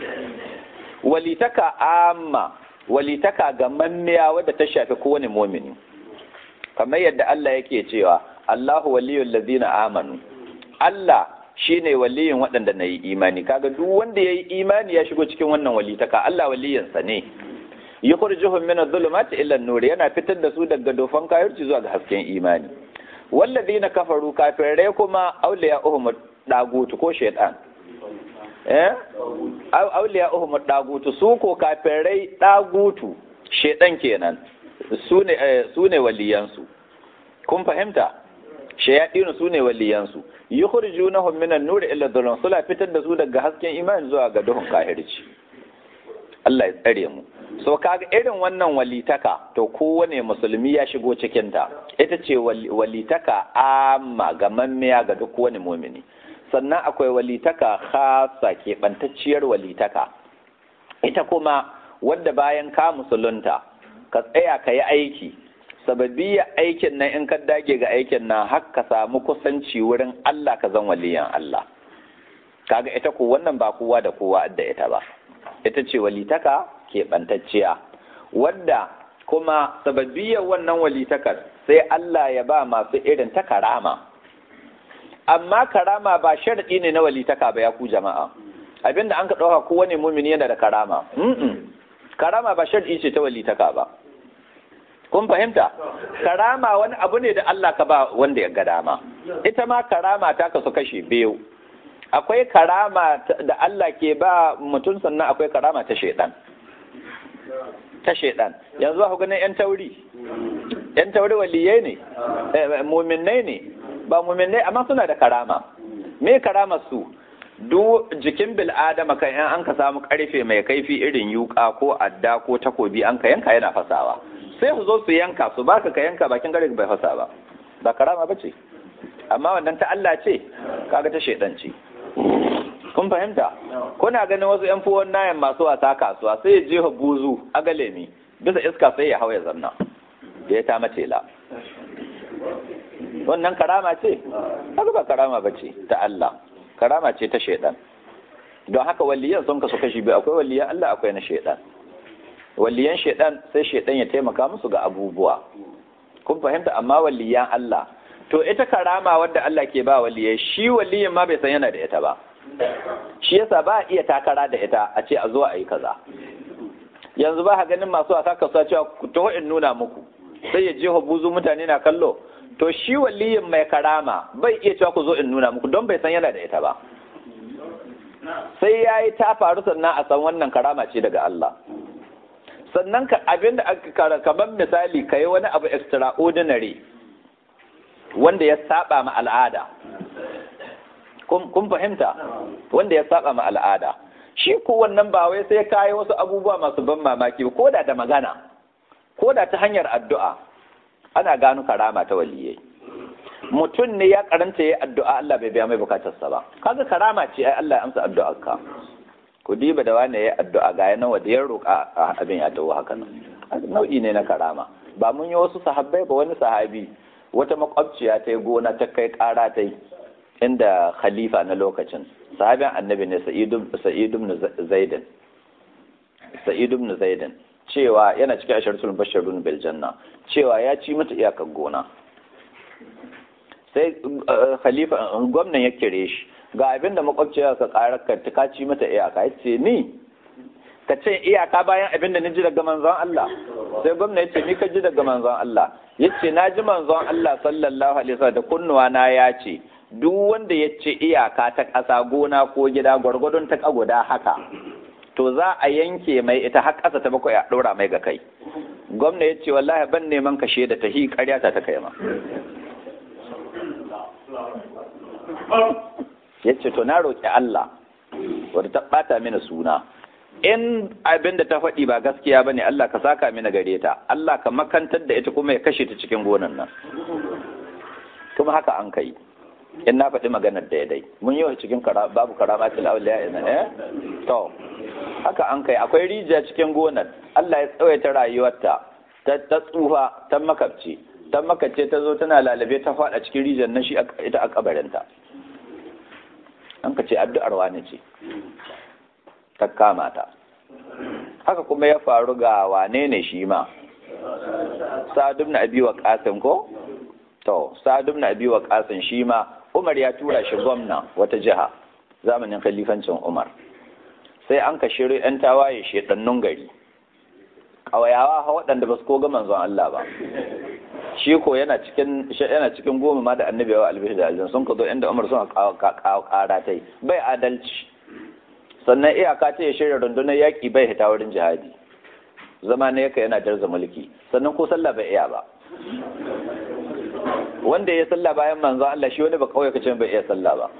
walitaka amma walitaka ga mammiya wadda ta shafi kowane mumini kamar yadda Allah yake cewa Allahu waliyul ladina amanu Allah shine waliyin waɗanda na yi imani kaga duk wanda ya yi imani ya shigo cikin wannan walitaka Allah waliyinsa ne yukhrijuhum min adh-dhulumati ila an-nur yana fitar da su daga dofan kafirci zuwa ga hasken imani walladina kafaru kafirai kuma awliya'uhum dagutu ko shaytan eh awliya'uhum dagutu su ko kafirai dagutu shaytan kenan su ne su ne waliyansu kun fahimta shayadinu su ne waliyansu yukhrijunahum min an-nur ila dhulum sula fitar da su daga hasken imani zuwa ga duhun kafirci Allah ya tsare mu so kaga irin wannan walitaka to kowane musulmi ya shigo cikin ta ita ce walitaka amma ga mammiya ga duk wani mumini sannan akwai walitaka khasa keɓantacciyar walitaka ita kuma wadda bayan ka musulunta ka tsaya ka yi aiki sababiyya aikin nan in ka dage ga aikin nan har ka samu kusanci wurin Allah ka zan waliyan Allah kaga ita ko wannan ba kowa da kowa da ita ba ita ce walitaka keɓantacciya wadda kuma sababiyyar wannan walitakar sai Allah ya ba masu irin ta karama amma karama ba sharaɗi ne na walitaka ba ya ku jama'a abinda an ka ɗauka kowane mumini yana da karama karama ba sharaɗi ce ta walitaka ba kun fahimta karama wani abu ne da Allah ka ba wanda ya ga dama ita ma karama ta kasu kashe biyu akwai karama da Allah ke ba mutum sannan akwai karama ta shaidan ta shaidan yanzu ku ganin yan tauri yan tauri waliyai ne muminai ne ba muminai amma suna da karama me karama su duk jikin bil'adama kan yan an ka samu karfe mai kaifi irin yuka ko adda ko takobi an ka yanka yana fasawa sai su zo su yanka su baka ka yanka bakin gare bai fasa ba ba karama bace amma wannan ta Allah ce kaga ta shaidan ce kun fahimta kuna ganin wasu yan fuwon nayan masu wasa kasuwa sai ya jefa buzu a galemi bisa iska sai ya hau ya zanna da ya ta matela wannan karama ce haka ba karama ba ce ta Allah karama ce ta shaidan don haka waliyan sun kasu kashi biyu akwai waliyan Allah akwai na shaidan waliyan shaidan sai shaidan ya taimaka musu ga abubuwa kun fahimta amma waliyan Allah to ita karama wadda Allah ke ba waliyai shi waliyin ma bai san yana da ita ba shi yasa ba a iya takara da ita a ce a zo a yi kaza yanzu ba ganin masu wasa kasuwa cewa ku taho in nuna muku sai ya je buzu mutane na kallo to shi waliyin mai karama bai iya cewa ku zo in nuna muku don bai san yana da ita ba sai ya yi ta faru sannan a san wannan karama ce daga Allah sannan ka abin da kamar misali ka yi wani abu extraordinary wanda ya saba ma al'ada kun fahimta wanda ya saba ma al'ada shi ko wannan ba wai sai ka yi wasu abubuwa masu ban mamaki ko da da magana ko da ta hanyar addu'a ana gano karama ta waliyai mutum ne ya karanta ya addu'a Allah bai biya mai bukatarsa ba kaga karama ce ai Allah ya amsa addu'ar ka ku diba da wani ya addu'a ga yana wanda ya roƙa abin ya tawo haka nan nau'i ne na karama ba mun yi wasu sahabbai ba wani sahabi wata makwabciya ta yi gona ta kai ƙara ta yi inda khalifa na lokacin sahabin annabi ne sa'id ibn zaidan sa'id ibn zaidan cewa yana cikin asharatul basharun bil janna cewa ya ci mata iyakar gona sai khalifa gwamnan ya kire shi ga abin da makwabciya ka karar ka ci mata iyaka ya ce ni ka ce iyaka bayan abin da ni ji daga manzon Allah sai gwamna ya ce ni ka ji daga manzon Allah ya ce na ji manzon Allah sallallahu alaihi wasallam da kunnuwa na ya ce duk wanda ya ce iyaka ta ƙasa gona ko gida gwargwadon ta guda haka to za a yanke mai ita har ƙasa ta bakwai a ɗora mai ga kai gwamna ya ce wallahi ban neman ka da ta hi ƙarya ta ta kai ma ya ce to na roƙi Allah wadda ta ɓata mini suna in abin da ta faɗi ba gaskiya ba ne Allah ka saka mini gare ta Allah ka makantar da ita kuma ya kashe ta cikin gonan nan kuma haka an kai in na faɗi maganar da ya dai mun yi wa cikin babu karamatul auliya ina eh to haka an kai akwai rijiya cikin gonar Allah ya tsawaita rayuwarta ta ta tsufa ta makabci ta makabce ta zo tana lalabe ta faɗa cikin rijiyar nan shi ita a kabarinta an ka ce addu'ar wani ce ta kama ta haka kuma ya faru ga wane ne shi ma sa'adu na abi wa qasim ko to sa'adu na abi wa qasim shi ma Umar ya tura shi gwamna wata jiha zamanin khalifancin Umar sai an ka shirya ‘yan tawaye shedannun gari ƙawayawa ha waɗanda ba su ko ga manzon Allah ba shi ko yana cikin yana cikin goma ma da annabi wa albishi da aljan sun ka zo inda Umar sun kawo ƙara ta bai adalci sannan iyaka ta ya shirya rundunar yaƙi bai hita wurin jihadi zama ne yaka yana darza mulki sannan ko sallah bai iya ba wanda ya sallah bayan manzon Allah shi wani ba kawai kace bai iya sallah ba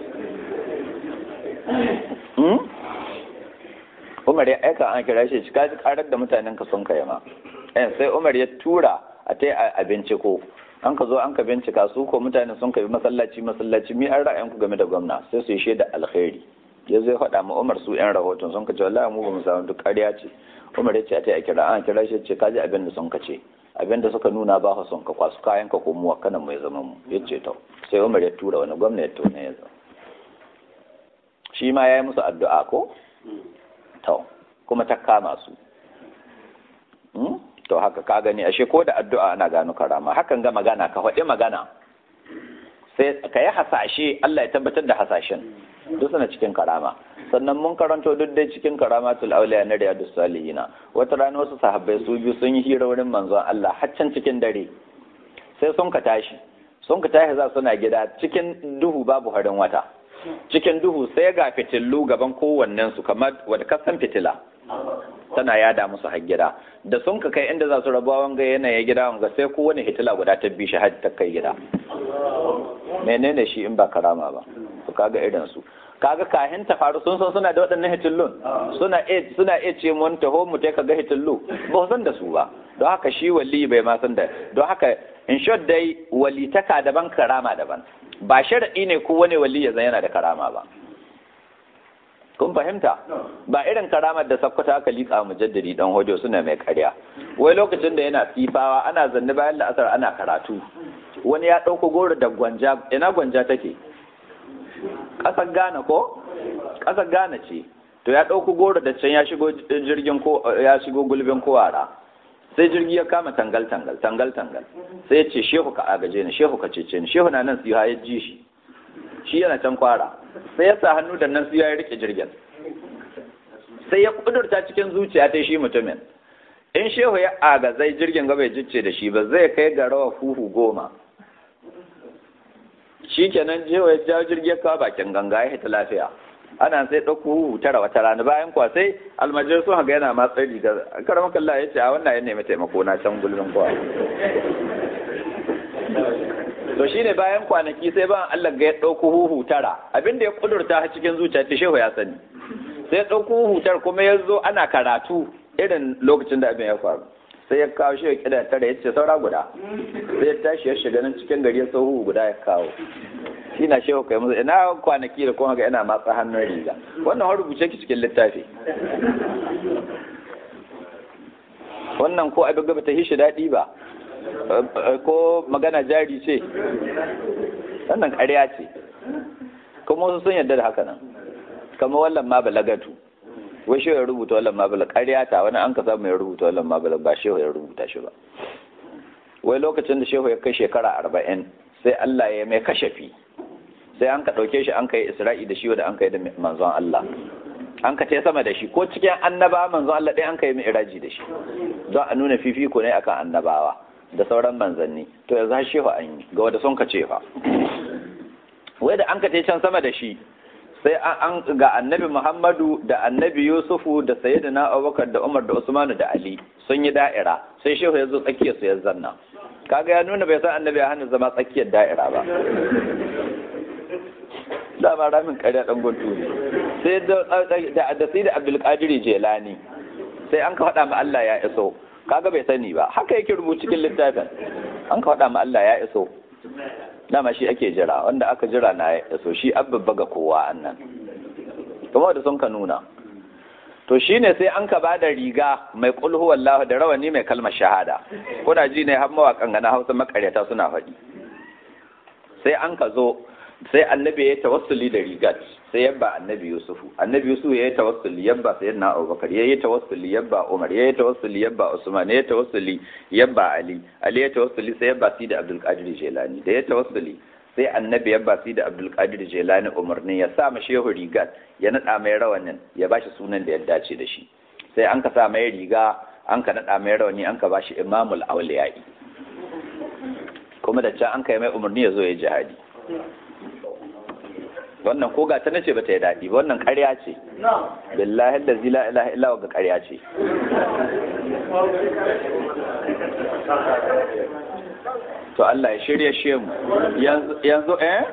Umar ya aika an kira shi ka ji karar da mutanen ka sun kai ma eh sai Umar ya tura a tai a binciko an ka zo an ka bincika su ko mutane sun kai masallaci masallaci mi an ra'ayin ku game da gwamna sai su yi shaida alkhairi ya zai faɗa ma Umar su yan rahoton sun ka ce wallahi mu ba mu samu duk ƙarya ce Umar ya ce a tai a kira an kira shi ce ka ji abin da sun ka ce abin da suka nuna ba ka son ka kwasu kayan ka ko mu kanan mai zama mu ya ce to sai Umar ya tura wani gwamna ya tona ya zo shi ma ya yi musu addu'a ko to kuma ta kama su to haka ka gani ashe ko da addu'a ana gano karama hakan ga magana ka faɗi magana sai ka yi hasashe Allah ya tabbatar da hasashen duk suna cikin karama sannan mun karanto duk dai cikin karamatul auliya na riyadus salihina wata rana wasu sahabbai su biyu sun yi hira wurin manzon Allah haccan cikin dare sai sun ka tashi sun ka tashi za suna gida cikin duhu babu harin wata cikin duhu sai ga fitillu gaban kowannen su kamar wadda kasan fitila tana yada musu har gida da sun ka kai inda za su rabuwa wanga yanayi gida wanga sai kowane hitila guda ta bi shi har ta kai gida menene shi in ba karama ba su kaga irin su kaga kahin ta faru sun san suna da waɗannan hitillun suna suna iya ce mun taho mu ta kaga hitillu ba san da su ba don haka shi wali bai ma san da don haka in short dai walitaka daban karama daban ba sharaɗi ne ko wani wali ya zan yana da karama ba kun fahimta ba irin karamar da sakkwata aka liƙa mujaddadi dan hojo suna mai karya wai lokacin da yana sifawa ana zanne bayan la'asar ana karatu wani ya ɗauko goro da gwanja ina gwanja take ƙasar Ghana ko ƙasar Ghana ce to ya ɗauko goro da can ya shigo jirgin ko ya shigo gulbin kowara sai jirgi ya kama tangal tangal tangal tangal sai ya ce shehu ka agaje ni shehu ka cece ni shehu na nan su ya ji shi shi yana can kwara sai ya sa hannu da nan su ya rike jirgin sai ya kudurta cikin zuciya ta shi mutumin in shehu ya agazai jirgin gaba ya jicce da shi ba zai kai ga rawa fuhu goma shi kenan shehu ya jawo jirgin ya kawo bakin ganga ya hita lafiya ana sai ɗauko huhu tara wata rana bayan kwa sai almajir sun haga yana matsayi riga karamar kalla ya ce a wannan ya nemi taimako na can gulbin kwa to shine bayan kwanaki sai ban Allah ga ya ɗauko huhu tara abinda ya kudurta a cikin zuciya ta shehu ya sani sai ya ɗauko huhu tara kuma ya zo ana karatu irin lokacin da abin ya faru sai ya kawo shi ya kida tara ya ce saura guda sai ya tashi ya shiga nan cikin gari ya sau huhu guda ya kawo shi na shehu kai musu ina kwanaki da kuma ga ina matsa hannun riga wannan har rubuce ki cikin littafi wannan ko abin gaba ta hishi daɗi ba ko magana jari ce wannan ƙarya ce kuma wasu sun yarda da haka nan kama wallan ma balagatu wai shehu ya rubuta wallan ma balaga ƙarya ta wani an ka samu ya rubuta wallan ma balaga ba shehu ya rubuta shi ba wai lokacin da shehu ya kai shekara arba'in sai Allah ya mai kashafi sai an ka ɗauke shi an kai isra'i da shi da an kai da manzon Allah an ka sama da shi ko cikin annaba manzo Allah ɗaya an ka yi mi'raji da shi don a nuna fifiko ne akan annabawa da sauran manzanni to yanzu har shehu an yi ga wanda sun ka ce fa wai da an ka can sama da shi sai an ga annabi Muhammadu da annabi Yusufu da sayyidina Abubakar da Umar da Usmanu da Ali sun yi da'ira sai shehu ya zo tsakiyar su ya zanna kaga ya nuna bai san annabi ya hana zama tsakiyar da'ira ba dama ramin ƙarya ɗan guntu ne sai da da sai da abdulkadir jelani sai an ka faɗa ma Allah ya iso kaga bai sani ba haka yake rubuci cikin littafin an ka faɗa ma Allah ya iso dama shi ake jira wanda aka jira na ya iso shi abubba ga kowa annan kuma da sun ka nuna to shine sai an ka bada riga mai kulhu wallahu da rawani mai kalmar shahada kuna ji ne har mawakan gana Hausa makaryata suna faɗi sai an ka zo sai annabi ya tawassuli da rigat sai yabba annabi yusufu annabi yusufu ya yi tawassuli yabba sayyidina abubakar ya yi tawassuli yabba umar ya yi tawassuli yabba usman ya yi tawassuli yabba ali ali ya tawassuli sai yabba sida abdul qadir jilani da ya tawassuli sai annabi yabba sida abdul qadir jilani umarni ya sa ma shehu rigat ya nada mai rawanin ya bashi sunan da ya dace da shi sai an ka sa mai riga an ka nada mai rawani an ka bashi imamul awliyai kuma da can an kai mai umarni ya zo ya jihadi wannan ko ga ta nace bata yi daɗi ba wannan ƙarya ce billahi da zila ilaha illa ga ƙarya ce to Allah ya shirya shi mu yanzu eh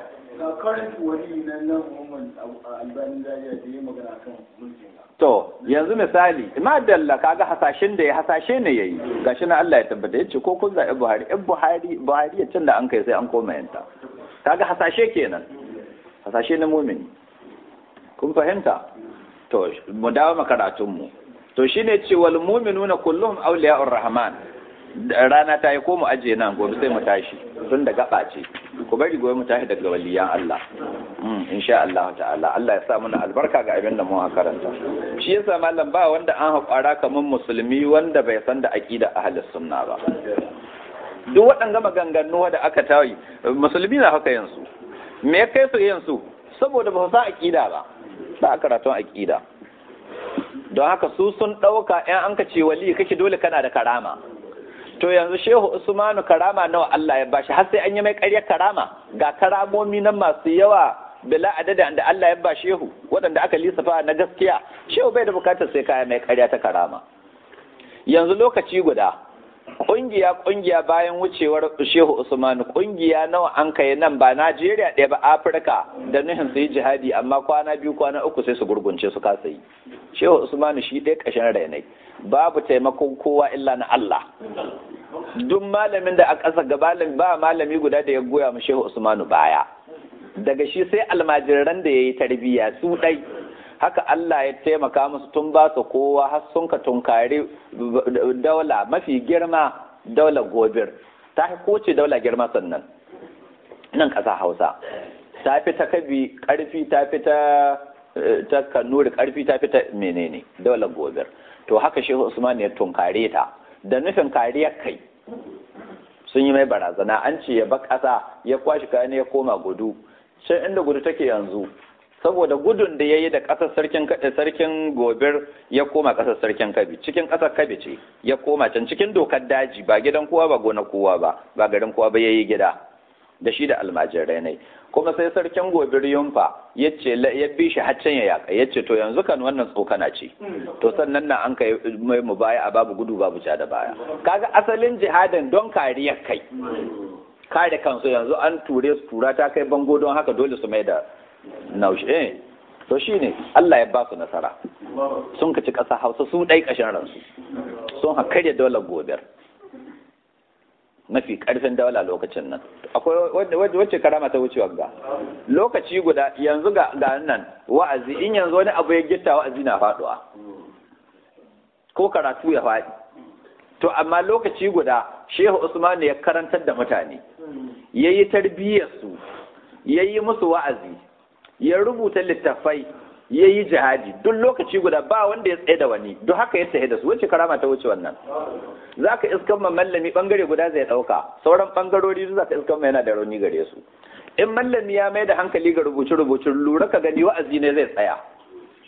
to yanzu misali madalla kaga hasashen da ya hasashe ne yayi gashi na Allah ya tabbata yace ko kun zaɓi Buhari in Buhari Buhari ya can da an kai sai an koma yanta kaga hasashe kenan hasashe na mumini kun fahimta to mu dawo makaratun mu to shine ce wal mu'minuna kulluhum awliya'ur rahman rana ta yi ko mu aje nan gobe sai mu tashi tun da gaba ce ku bari gobe mu tashi daga waliyan Allah insha Allah ta'ala Allah ya sa mana albarka ga abin da mu karanta shi yasa mallam ba wanda an haƙara kamar musulmi wanda bai san da aqida ahlus sunna ba duk waɗanga maganganu da aka tayi musulmi na haka yansu me ya kai su yansu saboda ba su san aqida ba ba karatun aqida don haka su sun ɗauka ‘yan an ka ce wali kake dole kana da karama to yanzu shehu usmanu karama nawa Allah ya bashi har sai an yi mai ƙaryar karama ga karamomi nan masu yawa bila adada da Allah ya ba shehu waɗanda aka lissafa na gaskiya shehu bai da bukatar sai kaya mai ƙarya ta karama yanzu lokaci guda ƙungiya ƙungiya bayan wucewar shehu usmanu ƙungiya nawa an kai nan ba najeriya ɗaya ba afirka da nuhin su yi jihadi amma kwana biyu kwana uku sai su gurgunce su kasa yi shehu usmanu shi ɗaya ƙashin rainai babu taimakon kowa illa na allah duk malamin da a ƙasa gabalin ba malami guda da ya goya mu shehu usmanu baya daga shi sai almajiran da ya yi tarbiyya su ɗai haka Allah ya taimaka musu tun ba su kowa har sun ka tunkari daula mafi girma daula gobir ta fi koce daula girma sannan nan ƙasa hausa ta fi ta kabi ƙarfi ta fi ta ta kanuri ƙarfi ta fi ta menene daula gobir to haka shehu usman ya tunkare ta da nufin kariyar kai sun yi mai barazana an ce ya ba ƙasa ya kwashi kayan ya koma gudu sai inda gudu take yanzu saboda gudun da ya yi da ƙasar sarkin sarkin gobir ya koma ƙasar sarkin kabi cikin ƙasar kabi ce ya koma can cikin dokar daji ba gidan kowa ba gona kowa ba ba garin kowa ba ya yi gida da shi da almajirai ne kuma sai sarkin gobir yumfa ya ce ya bi shi haccen ya yaka ya ce to yanzu kan wannan tsokana ce to sannan na an kai mai mu baya a babu gudu babu ja da baya kaga asalin jihadin don kariyar kai kare kansu yanzu an ture su tura ta kai bango don haka dole su mai da naushi eh to shine Allah ya ba su nasara sun kaci ƙasa Hausa su ɗai ƙashin ransu sun hakarya daular gobir mafi ƙarfin daula lokacin nan akwai wacce karama ta wucewa ga lokaci guda yanzu ga nan wa'azi in yanzu wani abu ya gitta wa'azi na faɗuwa ko karatu ya faɗi to amma lokaci guda shehu usman ya karantar da mutane ya yi tarbiyyarsu ya yi musu wa'azi ya rubuta littattafai ya yi jihadi duk lokaci guda ba wanda ya tsaye da wani duk haka ya tsaye da su wacce karama ta wuce wannan za ka iskan ma mallami bangare guda zai ɗauka sauran bangarori za ka iskan ma yana da rauni gare su in mallami ya mai da hankali ga rubuce rubuce lura ka gani wa'azi ne zai tsaya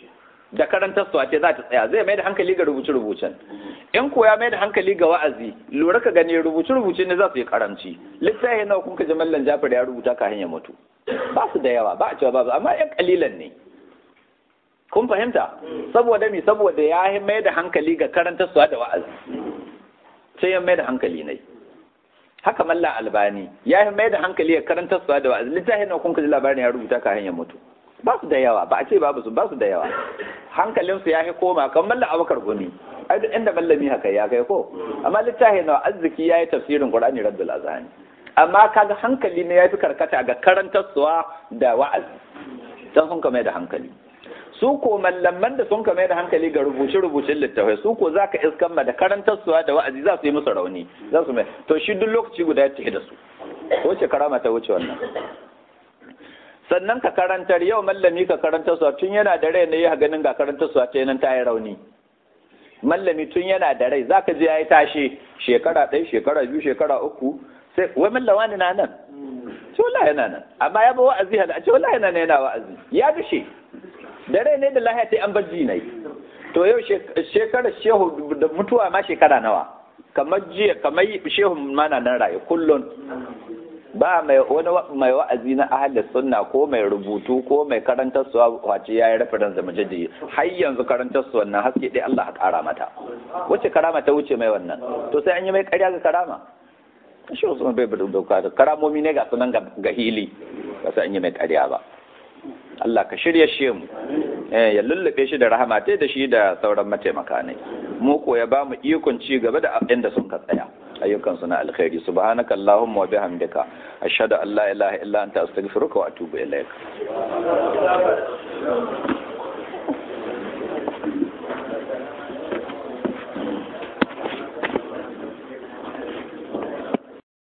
da karantar su ce za ta tsaya zai mai da hankali ga rubuce rubucen in ko ya mai da hankali ga wa'azi lura ka gani rubuce rubuce ne za su yi karamci littafi nawa kun ka ji mallan Jafar ya rubuta ka hanya mutu ba su da yawa ba a cewa ba su amma yan kalilan ne kun fahimta saboda mi saboda ya mai da hankali ga karantar su da wa'azi sai ya mai da hankali ne haka malla albani ya mai da hankali ga karantar su da wa'azi littafi nawa kun ka ji labarin ya rubuta ka hanya mutu ba su da yawa ba a ce babu su ba su da yawa hankalinsu ya fi koma kan malla abakar gumi ai duk inda mallami haka ya kai ko amma littafi na arziki ya yi tafsirin qur'ani rabbul azani amma kaga hankali ne ya fi karkata ga karantarsuwa da wa'azi dan sun kame da hankali su ko mallaman da sun kame da hankali ga rubuce rubucin littafai su ko zaka iskan ma da karantarsuwa da wa'azi za su yi musu rauni za su mai to shi duk lokaci guda ya tafi da su wace karama ta wuce wannan sannan ka karantar yau mallami ka karantar su tun yana da rai ne ya ganin ga karantar su ta nan ta yi rauni mallami tun yana da rai zaka je yayi tashi shekara ɗaya shekara biyu shekara uku sai wai mallawa ne na nan ce wallahi yana nan amma ya ba wa'azi hada ce wallahi yana yana wa'azi ya bishe da rai ne da lahiya ta an bajji ne to yau shekara shehu da mutuwa ma shekara nawa kamar jiya kamar shehu mana nan raye kullun ba mai wani mai wa'azi na ahalin sunna ko mai rubutu ko mai karantar suwa wace yayi reference da majidi har yanzu karantar su wannan haske dai Allah ya kara mata wace karama ta wuce mai wannan to sai an yi mai ƙarya ga karama shi wasu bai bada doka da karamomi ne ga sunan ga hili ba sai an yi mai ƙarya ba Allah ka shirya shi mu eh ya lullube shi da rahama da shi da sauran mataimaka ne mu ko ya ba mu ikon ci gaba da inda sun ka tsaya ayyukansu na alkhairi subhanaka allahumma wa bihamdika ashhadu an la ilaha illa anta astaghfiruka wa atubu ilaik